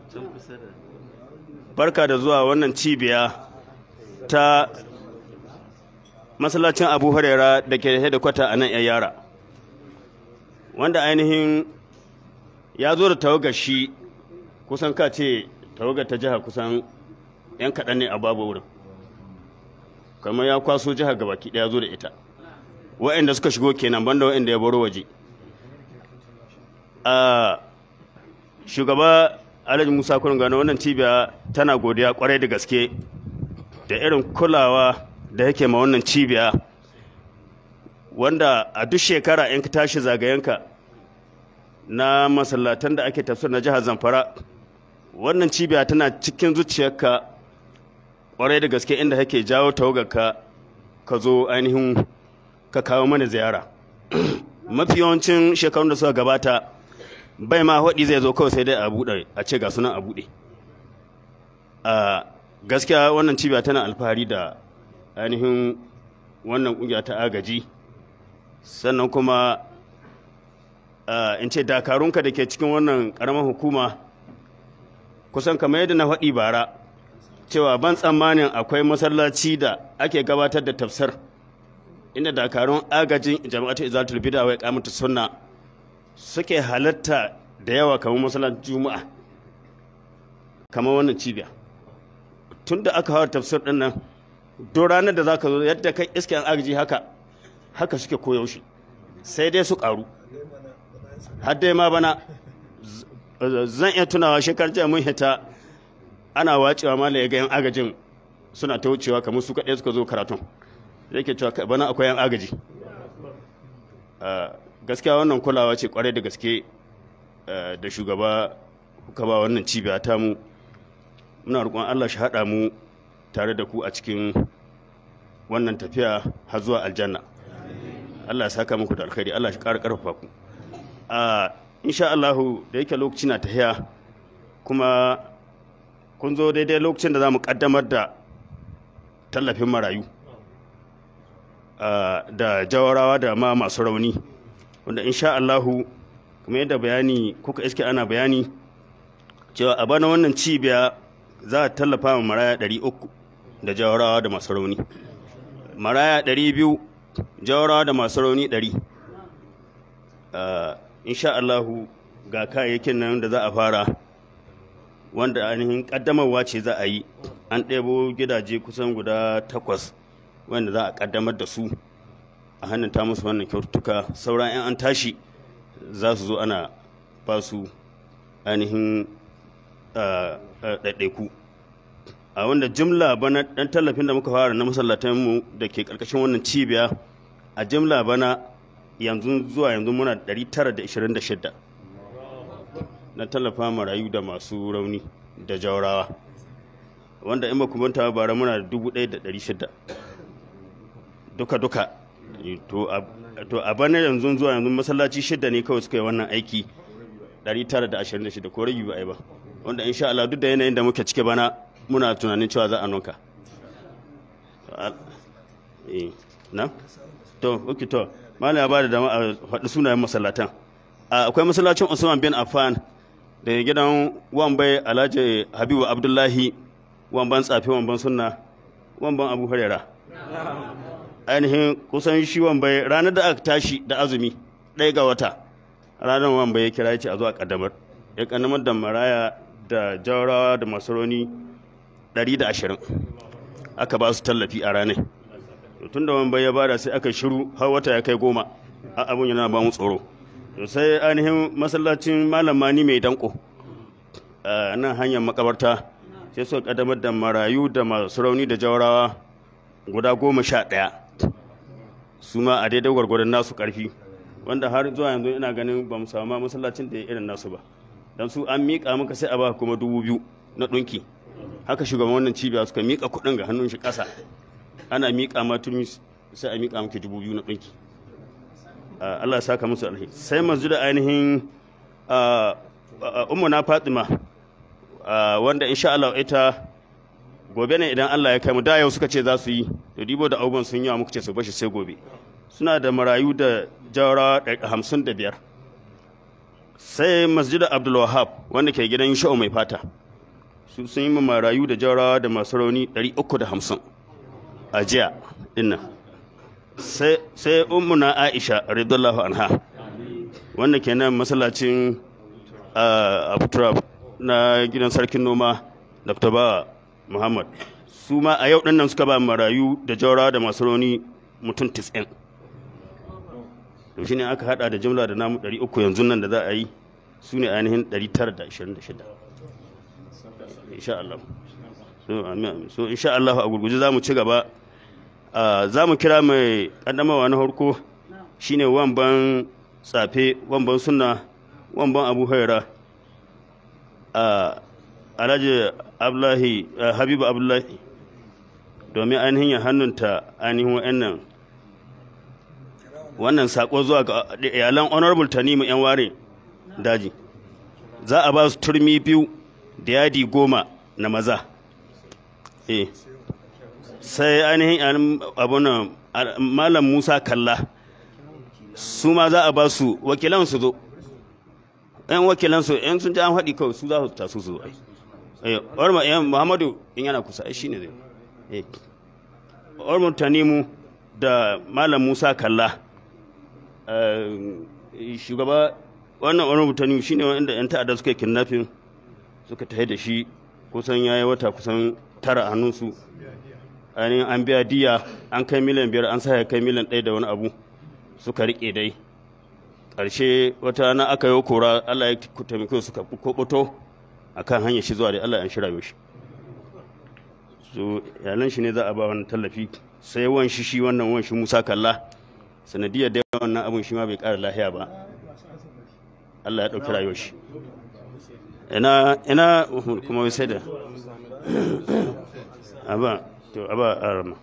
[SPEAKER 3] barka da zuwa wannan cibiya ta masallacin abu huraira da ke da kwata a nan yara wanda ainihin ya zo da tawagar shi kusan ka ce tawagar ta jiha kusan 'yan kaɗan ne a babu wurin kamar ya kwaso jihar gabaki ɗaya zo da ita wa'anda suka shigo kenan banda wa'anda ya baro waje a shugaba alhaji musa kurin gano wannan cibiya tana godiya kwarai da gaske da irin kulawa da yake ma wannan cibiya wanda a duk shekara in ka tashi zagayenka na masallatan da ake tafsir na jihar zamfara wannan cibiya tana cikin zuciyarka kwarai da gaske inda kake jawo tawagarka ka zo ainihin ka kawo mana ziyara mafi yawancin shekarun da suka gabata bai ma haɗi zai zo kawai sai dai a buɗe a ce ga sunan a buɗe a gaskiya wannan cibiya tana alfahari da ainihin wannan ƙungiya ta agaji sannan kuma in ce dakarunka da ke cikin wannan ƙaramar hukuma kusan kamar yadda na faɗi bara cewa ban tsammanin akwai masallaci da ake gabatar da tafsir inda dakarun agajin jama'atu izatul bid'a wa iqamatu sunna suke halatta da yawa kamar masallacin juma'a kamar wannan cibiya tunda aka hawa tafsir din nan do ranar da zaka zo yadda kai iskan agaji haka haka suke koyaushe sai dai su karu har dai ma bana zan iya tunawa shekar jiya mun hita ana wacewa mala ya ga yan agajin suna ta wucewa kamar su kaɗai suka zo karatun yake cewa bana akwai yan agaji gaskiya wannan kulawa ce kwarai da gaske da shugaba kuka ba wannan cibiya ta mu muna roƙon Allah shi haɗa mu tare da ku a cikin wannan tafiya har zuwa aljanna Allah ya saka muku da alkhairi Allah shi ƙara ƙarfafa ku a insha Allah da yake lokaci na tahiya kuma kun zo daidai lokacin da za mu ƙaddamar da tallafin marayu da jawarawa da ma masu rauni wanda insha Allahu kuma yadda bayani kuka iske ana bayani cewa a bana wannan cibiya za a tallafa wa maraya 300 da jawarawa da masu rauni maraya 200 jawarawa da masu rauni 100 insha Allahu ga kayayyakin nan da za a fara wanda ainihin kaddamarwa ce za a yi an ɗebo gidaje kusan guda takwas wanda za a kaddamar da su a hannunta musu wannan kyaututtuka sauran 'yan an tashi za su zo ana ba su ainihin ɗaiɗaiku a wanda jimla bana ɗan tallafin da muka fara na masallatanmu da ke ƙarƙashin wannan cibiya a jimla bana yanzu zuwa yanzu muna 926 na tallafa marayu da masu rauni da jaurawa wanda in ba manta bara muna da 1,600 duka-duka to a bana yanzu zuwa yanzu masallaci shidda ne kawai suka yi wannan aiki 926 ko rabi ba a yi ba wanda insha Allah duk da yanayin da muke cike bana muna tunanin cewa za a nunka eh na to okay to malam ya bada dama a faɗi sunayen masallatan akwai masallacin Usman bin Affan da gidan Wambai Alhaji Habibu Abdullahi Wamban Tsafi Wamban Sunna Wamban Abu Hurairah ainihin kusan shi Wambai ranar da aka tashi da azumi ɗaya ga wata ranar Wambai ya kira ya ce a zuwa kaddamar ya kaddamar da maraya da jawarawa da masaroni 120 aka ba su tallafi a ranar tun da Wambai ya bada sai aka shiru har wata ya kai goma a abun yana ba mu tsoro to sai ainihin masallacin malam mani mai danko a nan hanyar makabarta sai suka kaddamar da marayu da masu rauni da jawarawa guda goma sha ɗaya su ma a daidai gwargwadon nasu ƙarfi wanda har zuwa yanzu ina ganin ba mu samu masallacin da ya irin nasu ba don su an miƙa muka sai a ba kuma dubu biyu na ɗunki haka shugaban wannan cibiya suka miƙa kuɗin ga hannun shi ƙasa ana miƙa ma tumi sai a miƙa muke dubu biyu na ɗunki Allah ya saka musu alheri sai manzu da ainihin ummu na Fatima wanda insha Allah ita gobe ne idan Allah ya kai mu da yau suka ce za su yi to dibo da abubuwan sun yawa muka ce su bashi sai gobe suna da marayu da jawara hamsin da biyar sai masjidar Abdul Wahab wanda ke gidan sha'u mai fata su sun yi marayu da jawara da masu rauni ɗari uku da hamsin a jiya dinnan sai ummuna aisha radiyallahu anha wanda ke nan masallacin abuturab na gidan sarkin noma dr bawa muhammad su ma a yau din nan suka ba marayu da jaura da masu rauni mutum 90 to shi ne aka hada da jimla da namu 300 yanzu nan da za a yi su ne ainihin 926 insha Allah so insha Allah a gurguje za mu ci gaba za mu kira mai ƙaddamawa na harko shine wamban tsafe wamban suna wamban abu haira alhaji abdullahi habibu abdullahi domin ainihin ya hannunta ainihin wa'annan wannan sako zuwa ga iyalan honorable tanimu yan ware daji za a ba su turmi biyu da yadi goma na maza eh sai ainihin abunan malam musa kalla su ma za a ba su wakilan su zo yan wakilan su yan sun ji an haɗi kawai su za su tasu su ai orma yan muhammadu in yana kusa shi ne zai orma tanimu da malam musa kalla shugaba wannan orma tanimu shine wanda yan ta'adda suka kidnapping suka tafi da shi kusan yayi wata kusan tara a hannunsu ainihin an biya diya an kai miliyan biyar an sa ya kai miliyan ɗaya da wani abu suka riƙe dai ƙarshe wata rana aka yi kora allah ya taimake suka koboto a kan hanyar shi zuwa da allah ya shirya shi so yalan shi ne za a ba wani tallafi sai wan shi shi wannan wan shi musa kalla sanadiyar da wannan abun shi ma bai ƙara lahiya ba allah ya ɗauki rayuwar shi ina ina kuma sai da aba to aba arama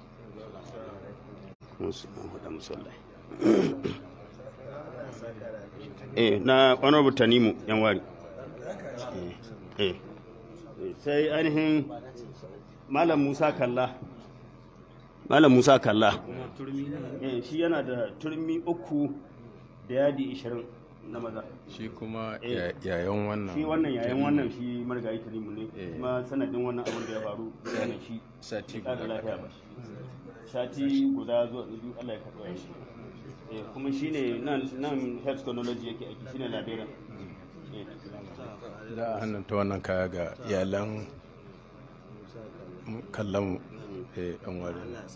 [SPEAKER 3] eh na honorable tanimu yan wari eh sai ainihin malam musa kalla malam musa kalla eh shi yana da turmi uku da yadi ishirin na maza
[SPEAKER 4] shi kuma yayan wannan
[SPEAKER 3] shi wannan yayan wannan shi marigayi tanimu ne kuma sanadin wannan abin da ya faru yana shi
[SPEAKER 4] sati
[SPEAKER 3] da lafiya ba sati guda zuwa biyu Allah ya karɓa shi kuma shine nan nan health technology yake aiki shine labirin
[SPEAKER 4] za a hannunta wannan kaya ga iyalan kallon dan wari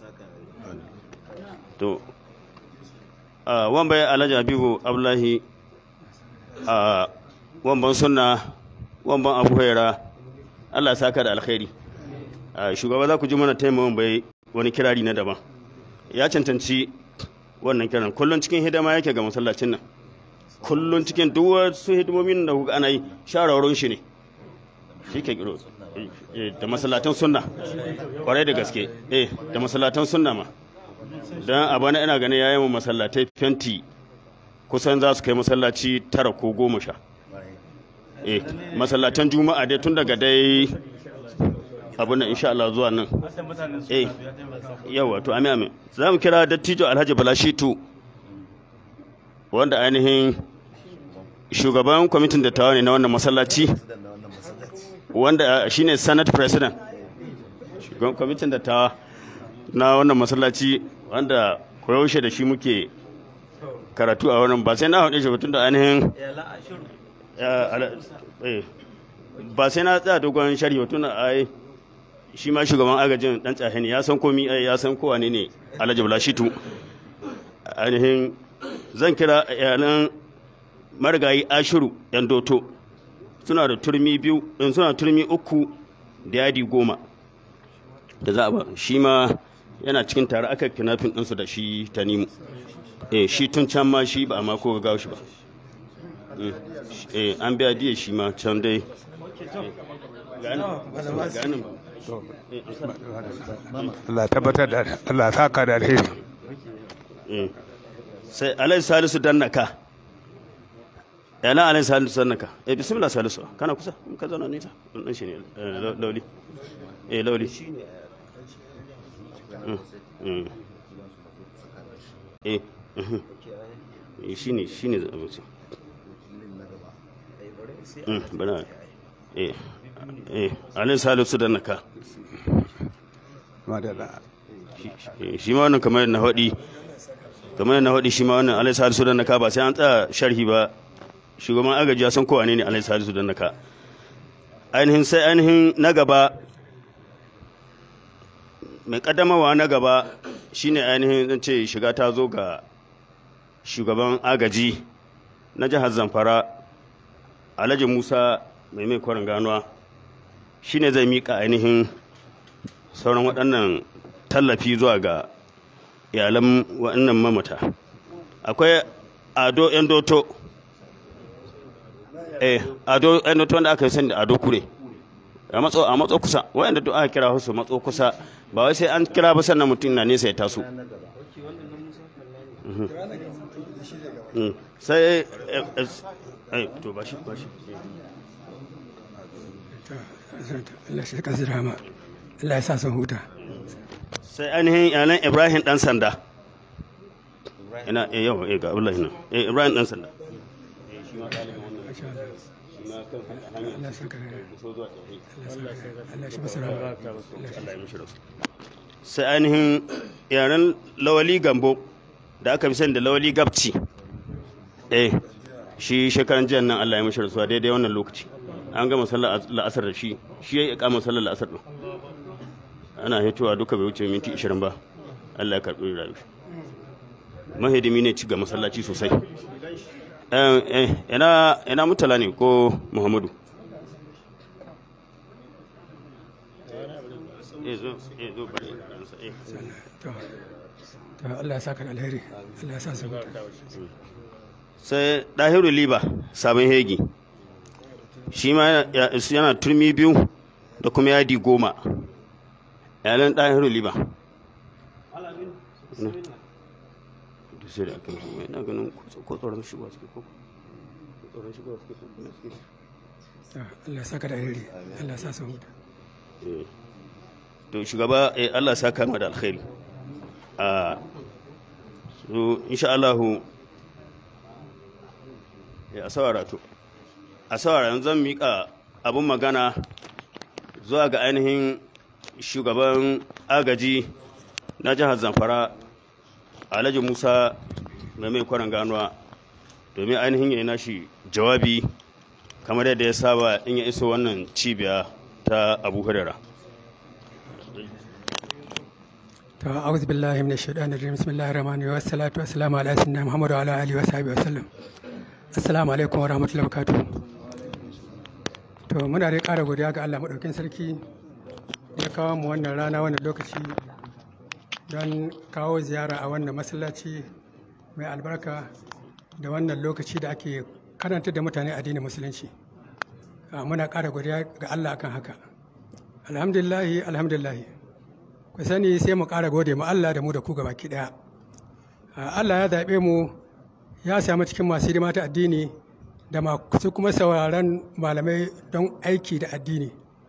[SPEAKER 3] to wan bai alhaji habibu abdullahi a wamban sunna wamban abu haira Allah ya saka da alkhairi shugaba za ku ji mana taimakon bai wani kirari na daban ya cancanci wannan kiran kullum cikin hidima yake ga masallacin nan kullum cikin duk wasu hidimomin da kuka ana yi shawarwarin shi ne shi ke kiro da masallatan sunna kwarai da gaske eh da masallatan sunna ma don a bana ina ganin yayin masallatai fenti kusan za su kai masallaci tara ko goma sha eh masallatan juma'a dai tun daga dai abin nan insha Allah zuwa nan eh yawa to amin amin za mu kira dattijo Alhaji Balashitu wanda ainihin shugaban kwamitin dattawa ne na wannan masallaci wanda shine senate president shugaban kwamitin dattawa na wannan masallaci wanda koyaushe da shi muke karatu a wannan ba sai na haɗe shi tun da ainihin ba sai na tsaya dogon shari ba tun da ai shi ma shugaban agajin dan tsahini ya san komi ai ya san kowa ne ne alhaji bulashitu ainihin zan kira iyalan marigayi ashiru yan doto suna da turmi biyu suna da turmi uku da yadi goma da za a ba shi ma yana cikin tare aka kinafin ɗinsu da shi ta nimu eh shi tun can ma shi ba a mako ga shi ba eh an biya diya shi ma can dai
[SPEAKER 5] Allah tabbatar da Allah saka da alheri
[SPEAKER 3] sai alai salisu dannaka yana alai salisu dannaka eh bismillah salisu kana kusa in ka zauna nita dan shi ne lauli eh lauli eh shi ne shi ne abinci bana eh eh alai salisu dannaka shi ma wannan kamar na haɗi kamar na haɗi shi ma wannan alai salisu dannaka ba sai an tsaya sharhi ba shugaban agaji ya san kowa ne ne alai salisu dannaka ainihin sai ainihin na gaba mai kaddamawa na gaba shine ainihin zan ce shiga ta zo ga shugaban agaji na jihar zamfara alhaji musa mai mai kwarin ganuwa shine zai mika ainihin sauran waɗannan tallafi zuwa ga iyalan waɗannan mamata akwai ado yan doto eh ado yan doto wanda aka yi sani da ado kure a matso a matso kusa wayanda duk aka kira su matso kusa ba wai sai an kira ba sannan mutum na nesa ya taso sai eh to ba shi ba shi
[SPEAKER 5] Allah shi kan rama Allah ya sa sun huta
[SPEAKER 3] sai ainihin yalan Ibrahim dan sanda ina eh yau eh ga Abdullahi nan eh Ibrahim dan sanda eh shi ma dalibin wannan shi ma kan hanya
[SPEAKER 5] Allah shi kan
[SPEAKER 3] so zuwa tsaye
[SPEAKER 5] Allah shi masa rama
[SPEAKER 3] Allah ya mishi rasu sai ainihin yaren lawali gambo da aka fi sani da lawali gabci eh shi shekaran jiyan nan Allah ya mishi rasuwa daidai wannan lokaci an gama sallar la'asar da shi shi ya yi kama sallar la'asar din ana hitowa duka bai wuce minti 20 ba Allah ya karɓi rayu mahidimi ne ci ga masallaci sosai ina ina mutala ne ko muhammadu
[SPEAKER 5] to Allah ya saka da alheri Allah ya sa su huta
[SPEAKER 3] sai ɗahiru liba sabon hegi shi ma yana turmi biyu da kuma yadi goma yalan ɗahiru liba sai da aka yi ina ganin ko tsoron shigowa suke ko tsoron shigowa suke ko kuma suke
[SPEAKER 5] Allah ya saka da alheri Allah ya sa su huta
[SPEAKER 3] to shugaba eh Allah ya saka mu da alkhairi a so insha Allah a saurara to a saurara yanzu zan mika abin magana zuwa ga ainihin shugaban agaji na jihar zamfara alhaji musa mai mai kwanan ganuwa domin ainihin ya nashi jawabi kamar yadda ya saba in ya iso wannan cibiya ta abu hurera
[SPEAKER 5] to a'udhu billahi minash shaitanir rajim bismillahir rahmanir rahim wassalatu wassalamu ala sayyidina muhammad wa ala alihi wa sahbihi wasallam assalamu alaikum wa rahmatullahi wa barakatuh to muna dai ƙara godiya ga Allah madaukakin sarki ya kawo mu wannan rana wannan lokaci don kawo ziyara a wannan masallaci mai albarka da wannan lokaci da ake karanta da mutane addinin musulunci muna ƙara godiya ga Allah akan haka alhamdulillahi alhamdulillahi ku sani sai mu ƙara gode ma Allah da mu da ku gabaki ɗaya Allah ya zaɓe mu ya samu cikin masu hidima ta addini da masu kuma sauraron malamai don aiki da addini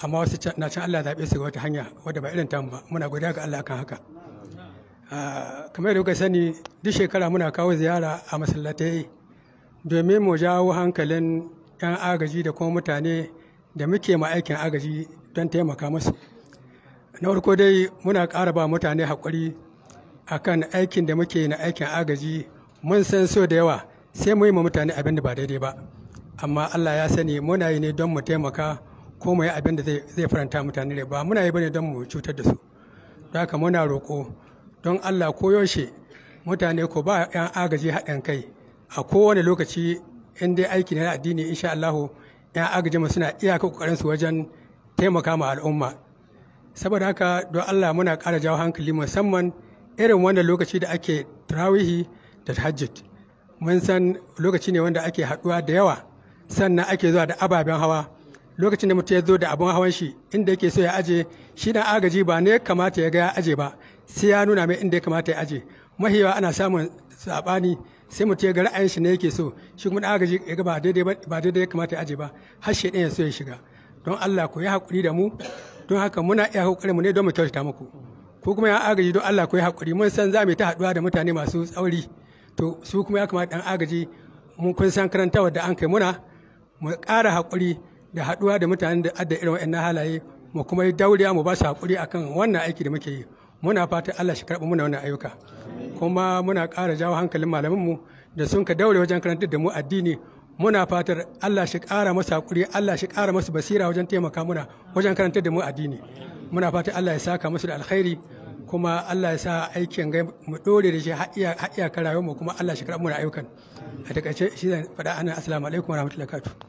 [SPEAKER 5] amma wasu can- na can Allah zaɓe su ga wata hanya wadda ba irin tamu ba muna godiya ga Allah kan haka Ah, kamar yadda kuka sani duk shekara muna kawo ziyara a masallatai domin mu jawo hankalin 'yan agaji da kuma mutane da muke ma aikin agaji don taimaka musu na farko dai muna ƙara ba mutane haƙuri akan aikin da muke na aikin agaji mun san so da yawa sai mu yi ma mutane abin da ba daidai ba amma Allah ya sani muna yi ne don mu taimaka ko mu yi abin da zai zai faranta mutane rai ba muna yi bane don mu cutar da su don haka muna roƙo don Allah koyaushe mutane ko ba 'yan agaji haɗin kai a kowane lokaci in dai aiki ne na addini insha Allah 'yan agaji mu suna iyaka kokarin su wajen taimaka ma al'umma saboda haka don Allah muna ƙara jawo hankali musamman irin wannan lokaci da ake tarawihi da tahajjud mun san lokaci ne wanda ake haɗuwa da yawa sannan ake zuwa da ababen hawa lokacin da mutum ya zo da abin hawan shi inda yake so ya aje shi na agaji ba ne kamata ya ga ya aje ba sai ya nuna mai inda ya kamata ya aje mahiyawa ana samun sabani sai mutum ya ga ra'ayin shi ne yake so shi kuma na agaji ya ga ba daidai ba ba daidai ya kamata ya aje ba har shi ya so ya shiga don Allah ku yi hakuri da mu don haka muna iya kokarin mu ne don mu kyautata muku ko kuma ya agaji don Allah ku yi hakuri mun san za mu yi ta haɗuwa da mutane masu tsauri to su kuma ya kamata ɗan agaji mun kun san karantawa da an kai muna mu ƙara haƙuri da haɗuwa da mutanen da adda irin waɗannan halaye mu kuma yi dauriya mu ba su haƙuri akan wannan aiki da muke yi muna fatan Allah shi karɓi muna wannan ayyuka kuma muna ƙara jawo hankalin malamanmu da sun ka daure wajen karantar da mu addini muna fatar Allah shi ƙara masa haƙuri Allah shi ƙara masa basira wajen taimaka muna wajen karantar da mu addini muna fatan Allah ya saka musu da alkhairi kuma Allah ya sa aikin gai mu dore da shi har iya har iyakar rayuwar mu kuma Allah shi karɓi muna ayyukan a takaice shi zan faɗa ana assalamu alaikum wa rahmatullahi wa barakatuh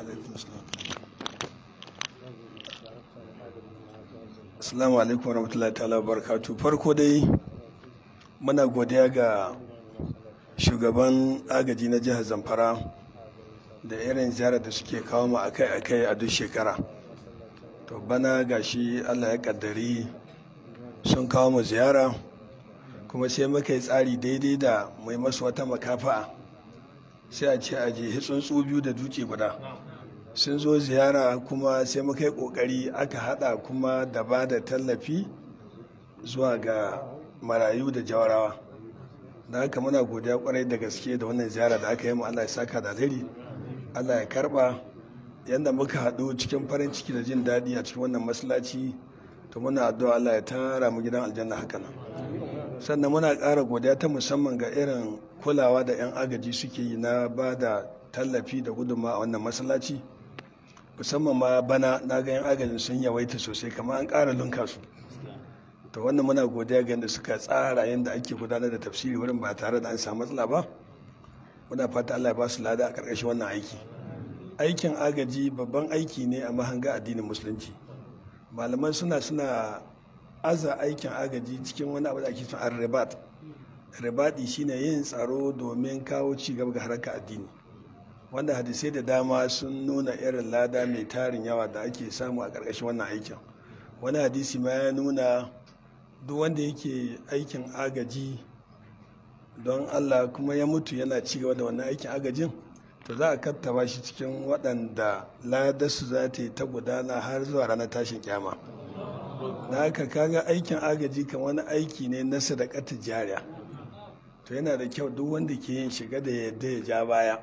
[SPEAKER 1] Assalamu alaikum warahmatullahi ta'ala barakatu. Farko dai muna godiya ga shugaban agaji na jihar Zamfara da irin ziyarar da suke kawo mu akai-akai a duk shekara. To bana gashi Allah ya kaddari sun kawo mu ziyara kuma sai muka yi tsari daidai da mai masu wata makafa'a sai a ce a je tsuntsu biyu da duke guda. sun zo ziyara kuma sai muka yi kokari aka hada kuma da ba da tallafi zuwa ga marayu da jawarawa da haka muna godiya kwarai da gaske da wannan ziyara da aka yi mu Allah ya saka da alheri Allah ya karba yadda muka haɗu cikin farin ciki da jin daɗi a cikin wannan masallaci to muna addu'a Allah ya tara mu gidan aljanna haka nan sannan muna ƙara godiya ta musamman ga irin kulawa da 'yan agaji suke yi na ba da tallafi da gudunmawa a wannan masallaci musamman ma bana na ga 'yan agajin sun yawaita sosai kamar an ƙara lunka su to wannan muna godiya ga yadda suka tsara yadda ake gudanar da tafsiri wurin ba tare da an samu matsala ba muna fata Allah ya ba su lada a ƙarƙashin wannan aiki aikin agaji babban aiki ne a mahanga addinin musulunci malaman suna suna aza aikin agaji cikin wani abu da ake son ribat ribadi shine yin tsaro domin kawo ci gaba ga harkar addini wanda hadisai da dama sun nuna irin lada mai tarin yawa da ake samu a ƙarƙashin wannan aikin wani hadisi ma ya nuna duk wanda yake aikin agaji don allah kuma ya mutu yana ci gaba da wannan aikin agajin to za a kattaba shi cikin waɗanda ladarsu za ta yi ta gudana har zuwa ranar tashin kyama na haka kaga aikin agaji kan wani aiki ne na sadakata jariya to yana da kyau duk wanda ke yin shiga da yadda ya ja baya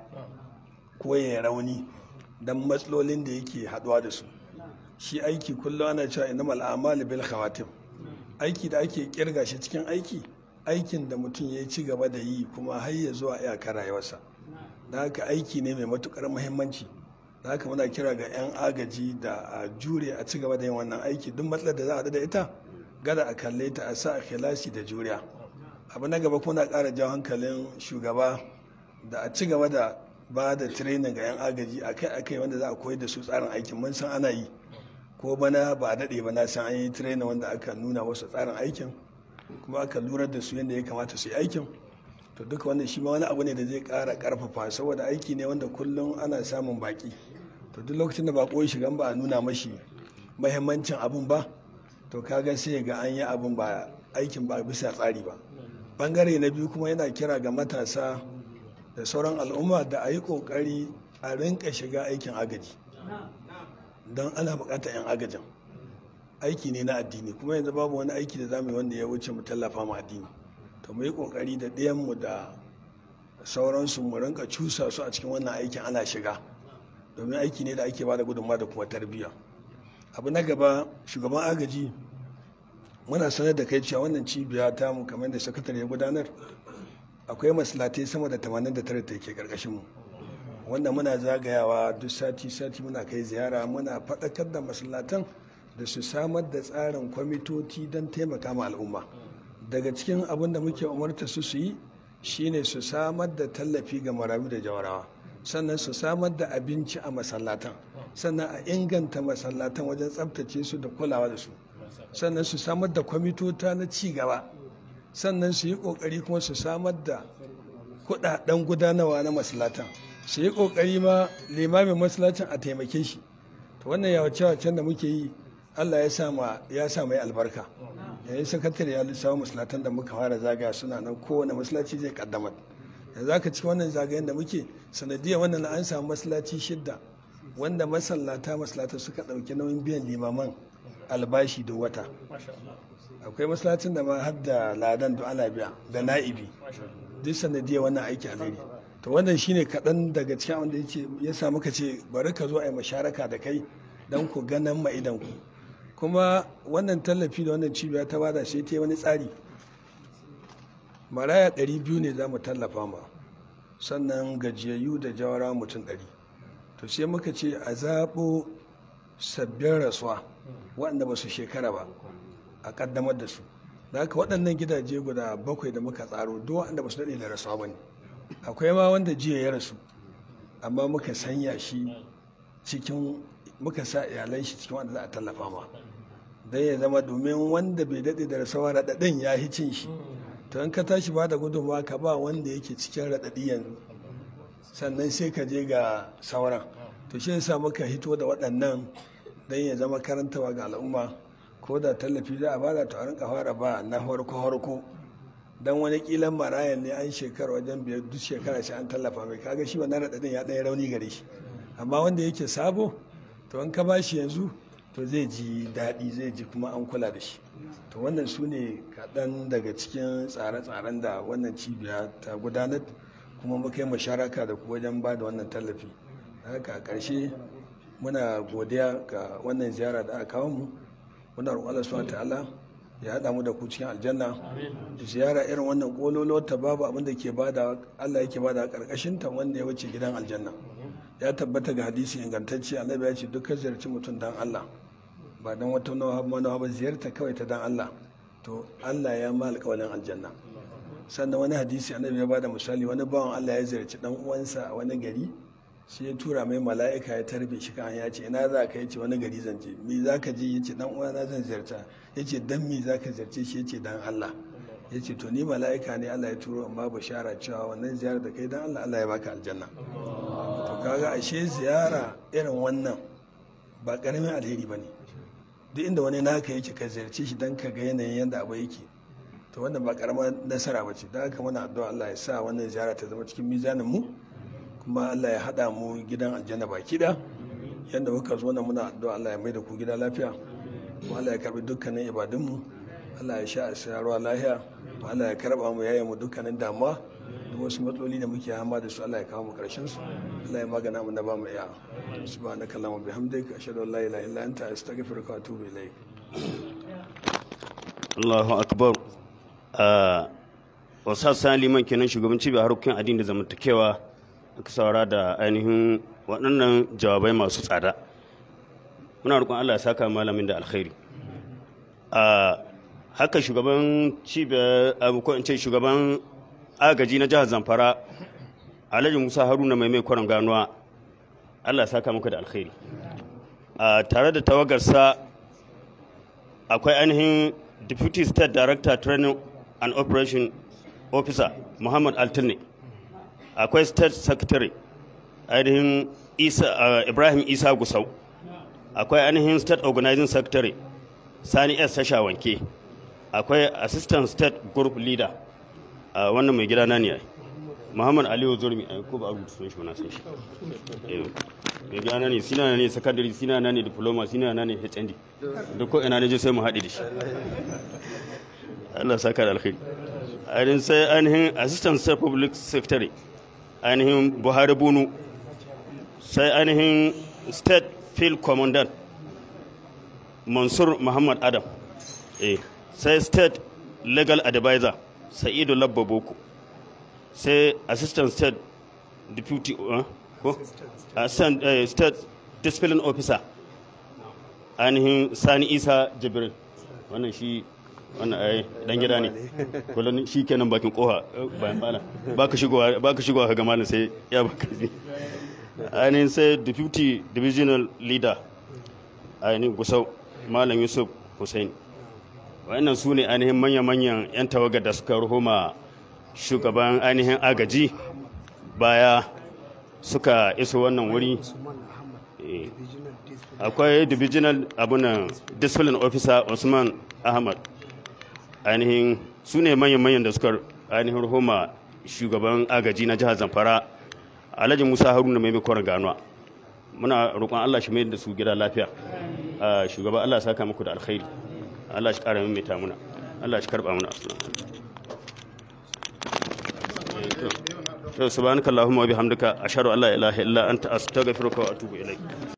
[SPEAKER 1] ko ya rauni don matsalolin da yake haɗuwa da su shi aiki kullum ana cewa innamal a'malu bil khawatim aiki da ake kirga shi cikin aiki aikin da mutum ya ci gaba da yi kuma har ya zuwa iyakar rayuwarsa da haka aiki ne mai matukar muhimmanci da haka muna kira ga 'yan agaji da a jure a ci gaba da yin wannan aiki duk matsalar da za a haɗu da ita gada a kalle ta a sa a kilasi da juriya abu na gaba kuna ƙara jawo hankalin shugaba da a ci gaba da ba da training ga 'yan agaji akai-akai wanda za a koyar da su tsarin aikin mun san ana yi ko bana ba a daɗe ba na san an yi training wanda aka nuna wasu tsarin aikin kuma aka lura da su yadda ya kamata su yi aikin to duka wannan shi ma wani abu ne da zai ƙara ƙarfafa saboda aiki ne wanda kullum ana samun baƙi to duk lokacin da baƙo ya shiga ba a nuna mashi mahimmancin abun ba to kaga sai ga an yi abun ba aikin ba bisa tsari ba bangare na biyu kuma yana kira ga matasa da sauran al'umma da a yi ƙoƙari a rinka shiga aikin agaji don ana buƙatar 'yan agajin aiki ne na addini kuma yanzu babu wani aiki da zamu yi wanda ya wuce mu tallafa ma addini to mu yi ƙoƙari da ɗayanmu da sauransu mu rinka cusa su a cikin wannan aikin ana shiga domin aiki ne da ake ba da gudunmawa da kuma tarbiyya abu na gaba shugaban agaji muna sanar da kai cewa wannan cibiya ta mu kamar da sakatare ya gudanar akwai masallatai sama da 89 da ke karkashin mu wanda muna zagayawa duk sati sati muna kai ziyara muna faɗakar da masallatan da su samar da tsarin kwamitoci don taimaka ma al'umma daga cikin abin da muke umarta su su yi shine su samar da tallafi ga marayu da jawarawa sannan su samar da abinci a masallatan sannan a inganta masallatan wajen tsabtace su da kulawa da su sannan su samar da kwamitota na ci gaba sannan su yi kokari kuma su samar da kudaden gudanarwa na masallatan su yi kokari ma limamin masallacin a taimake shi to wannan yawace-wacen da muke yi allah ya sa ya sa mai albarka yayin sakatare ya lissawa masallatan da muka fara zagaya suna nan kowane masallaci zai kaddamar yanzu aka ci wannan zagayen da muke sanadiyar wannan an samu masallaci shidda wanda masallata masallata suka ɗauki nauyin biyan limaman albashi da wata akwai masallacin da ma har da ladan da ana biya da na'ibi duk sanadiyar wannan aiki alheri to wannan shine kaɗan daga cikin wanda ya ya sa muka ce bari ka zo a yi masharaka da kai don ku ganan ma idan ku kuma wannan tallafi da wannan cibiya ta bada sai ta yi wani tsari maraya 200 ne za mu tallafa ma sannan gajiyayyu da jawara mutum 100 to sai muka ce a zaɓo sabbin rasuwa waɗanda ba su shekara ba a ƙaddamar da su da haka waɗannan gidaje guda bakwai da muka tsaro duk waɗanda ba su daɗe da rasuwa ba ne akwai ma wanda jiya ya rasu amma muka sanya shi cikin muka sa iyalan shi cikin wanda za a tallafa ma don ya zama domin wanda bai daɗe da rasuwa raɗaɗin ya hi cin shi to in ka tashi ba da gudunmawa ka ba wanda yake cikin raɗaɗi yanzu sannan sai ka je ga sauran to shi yasa muka hito da waɗannan don ya zama karantawa ga al'umma ko da tallafi za a bada to a rinka fara ba na farko farko dan wani kilan marayan ne an shekara wajen biyar duk shekara sai an tallafa mai kaga shi wannan raɗaɗin ya ɗaya rauni gare shi amma wanda yake sabo to in ka ba shi yanzu to zai ji daɗi zai ji kuma an kula da shi to wannan su ne kaɗan daga cikin tsare-tsaren da wannan cibiya ta gudanar kuma muka yi masharaka da ku wajen ba da wannan tallafi haka a ƙarshe muna godiya ga wannan ziyara da aka kawo mu muna roƙon Allah subhanahu ta'ala ya haɗa mu da ku cikin aljanna ziyara irin wannan kololo ta babu abin da ke bada Allah yake bada ƙarƙashin ta wanda ya wuce gidan aljanna ya tabbata ga hadisi ingantacce annabi ya ce dukkan ziyarci mutum dan Allah ba dan wata manawa ba ziyarta kawai ta dan Allah to Allah ya ma alƙawalin aljanna sannan wani hadisi annabi ya bada misali wani bawan Allah ya ziyarci dan uwansa a wani gari sai ya tura mai mala'ika ya tarbe shi kan ya ce ina za ka yace wani gari zan je me za ka je yace dan uwana zan ziyarta yace dan me za ka ziyarce shi yace dan Allah yace to ni mala'ika ne Allah ya turo amma bashara cewa wannan ziyarar da kai dan Allah Allah ya baka aljanna to kaga ashe ziyara irin wannan ba karamin alheri bane duk inda wani naka yake ka ziyarce shi dan ka ga yanayin yanda abu yake to wannan ba karamar nasara ba ce da haka muna addu'a Allah ya sa wannan ziyara ta zama cikin mizanin mu kuma Allah ya haɗa mu gidan aljanna baki da yadda muka zo nan muna addu'a Allah ya mai da ku gida lafiya kuma Allah ya karbi dukkanin ibadunmu Allah ya sha a sayarwa lahiya kuma Allah ya karba mu yayin mu dukkanin damuwa duk wasu matsaloli da muke hama da su Allah ya kawo mu karshen su Allah ya magana mu na ba mu iya subhanaka allahumma bihamdika ashhadu an la ilaha illa anta astaghfiruka wa atubu ilaik
[SPEAKER 3] Allahu akbar a wasa liman kenan shugaban cibiyar harkokin addini da zamantakewa aka saura da ainihin waɗannan jawabai masu tsada muna roƙon Allah ya saka malamin da alkhairi a haka shugaban cibiyar ko in ce shugaban agaji na jihar Zamfara Alhaji Musa Haruna mai mai kwaron ganuwa Allah ya saka muku da alkhairi a tare da tawagarsa akwai ainihin Deputy State Director Training and Operation Officer Muhammad Altine akwai state secretary ainihin isa ibrahim isa gusau akwai ainihin state organizing secretary sani s wanke akwai assistant state group leader a wannan mai gida na ne muhammad aliyu zurmi a ko ba a rubuta sunan shi ba na san shi Eh, mai gana ne sina ne secondary sina na ne diploma sina na ne hnd duk ko ina ne je sai mu haɗe da shi Allah saka da alkhairi ainihin sai ainihin assistant state public secretary ainihin buhari bunu sai ainihin state field commandant mansur muhammad adam eh sai state legal advisor sa'idu labba boko sai assistant state deputy uh, ko assistant eh, state discipline officer ainihin sani isa jibril wannan shi wannan ai dan gida ne kullum shi kenan bakin koha eh, bayan bala baka shigowa baka shigowa ka ga malam sai ya baka ji ainihin sai deputy divisional leader ainihin gusau malam yusuf hussein wa'annan su ne ainihin manya-manyan 'yan tawagar da suka ruhuma shugaban ainihin agaji baya suka iso wannan wuri Eh, akwai divisional abunan discipline officer usman ahmad ainihin su ne manyan-manyan da suka ainihin ruhuma shugaban agaji na jihar zamfara alhaji musa haruna mai mikon ganuwa muna roƙon allah shi mai da su gida lafiya Ah, shugaba allah ya saka muku da alkhairi allah shi ƙara maimaita muna allah shi karɓa muna to subhanakallahumma wa bihamdika ashhadu an la ilaha illa anta astaghfiruka wa atubu ilaik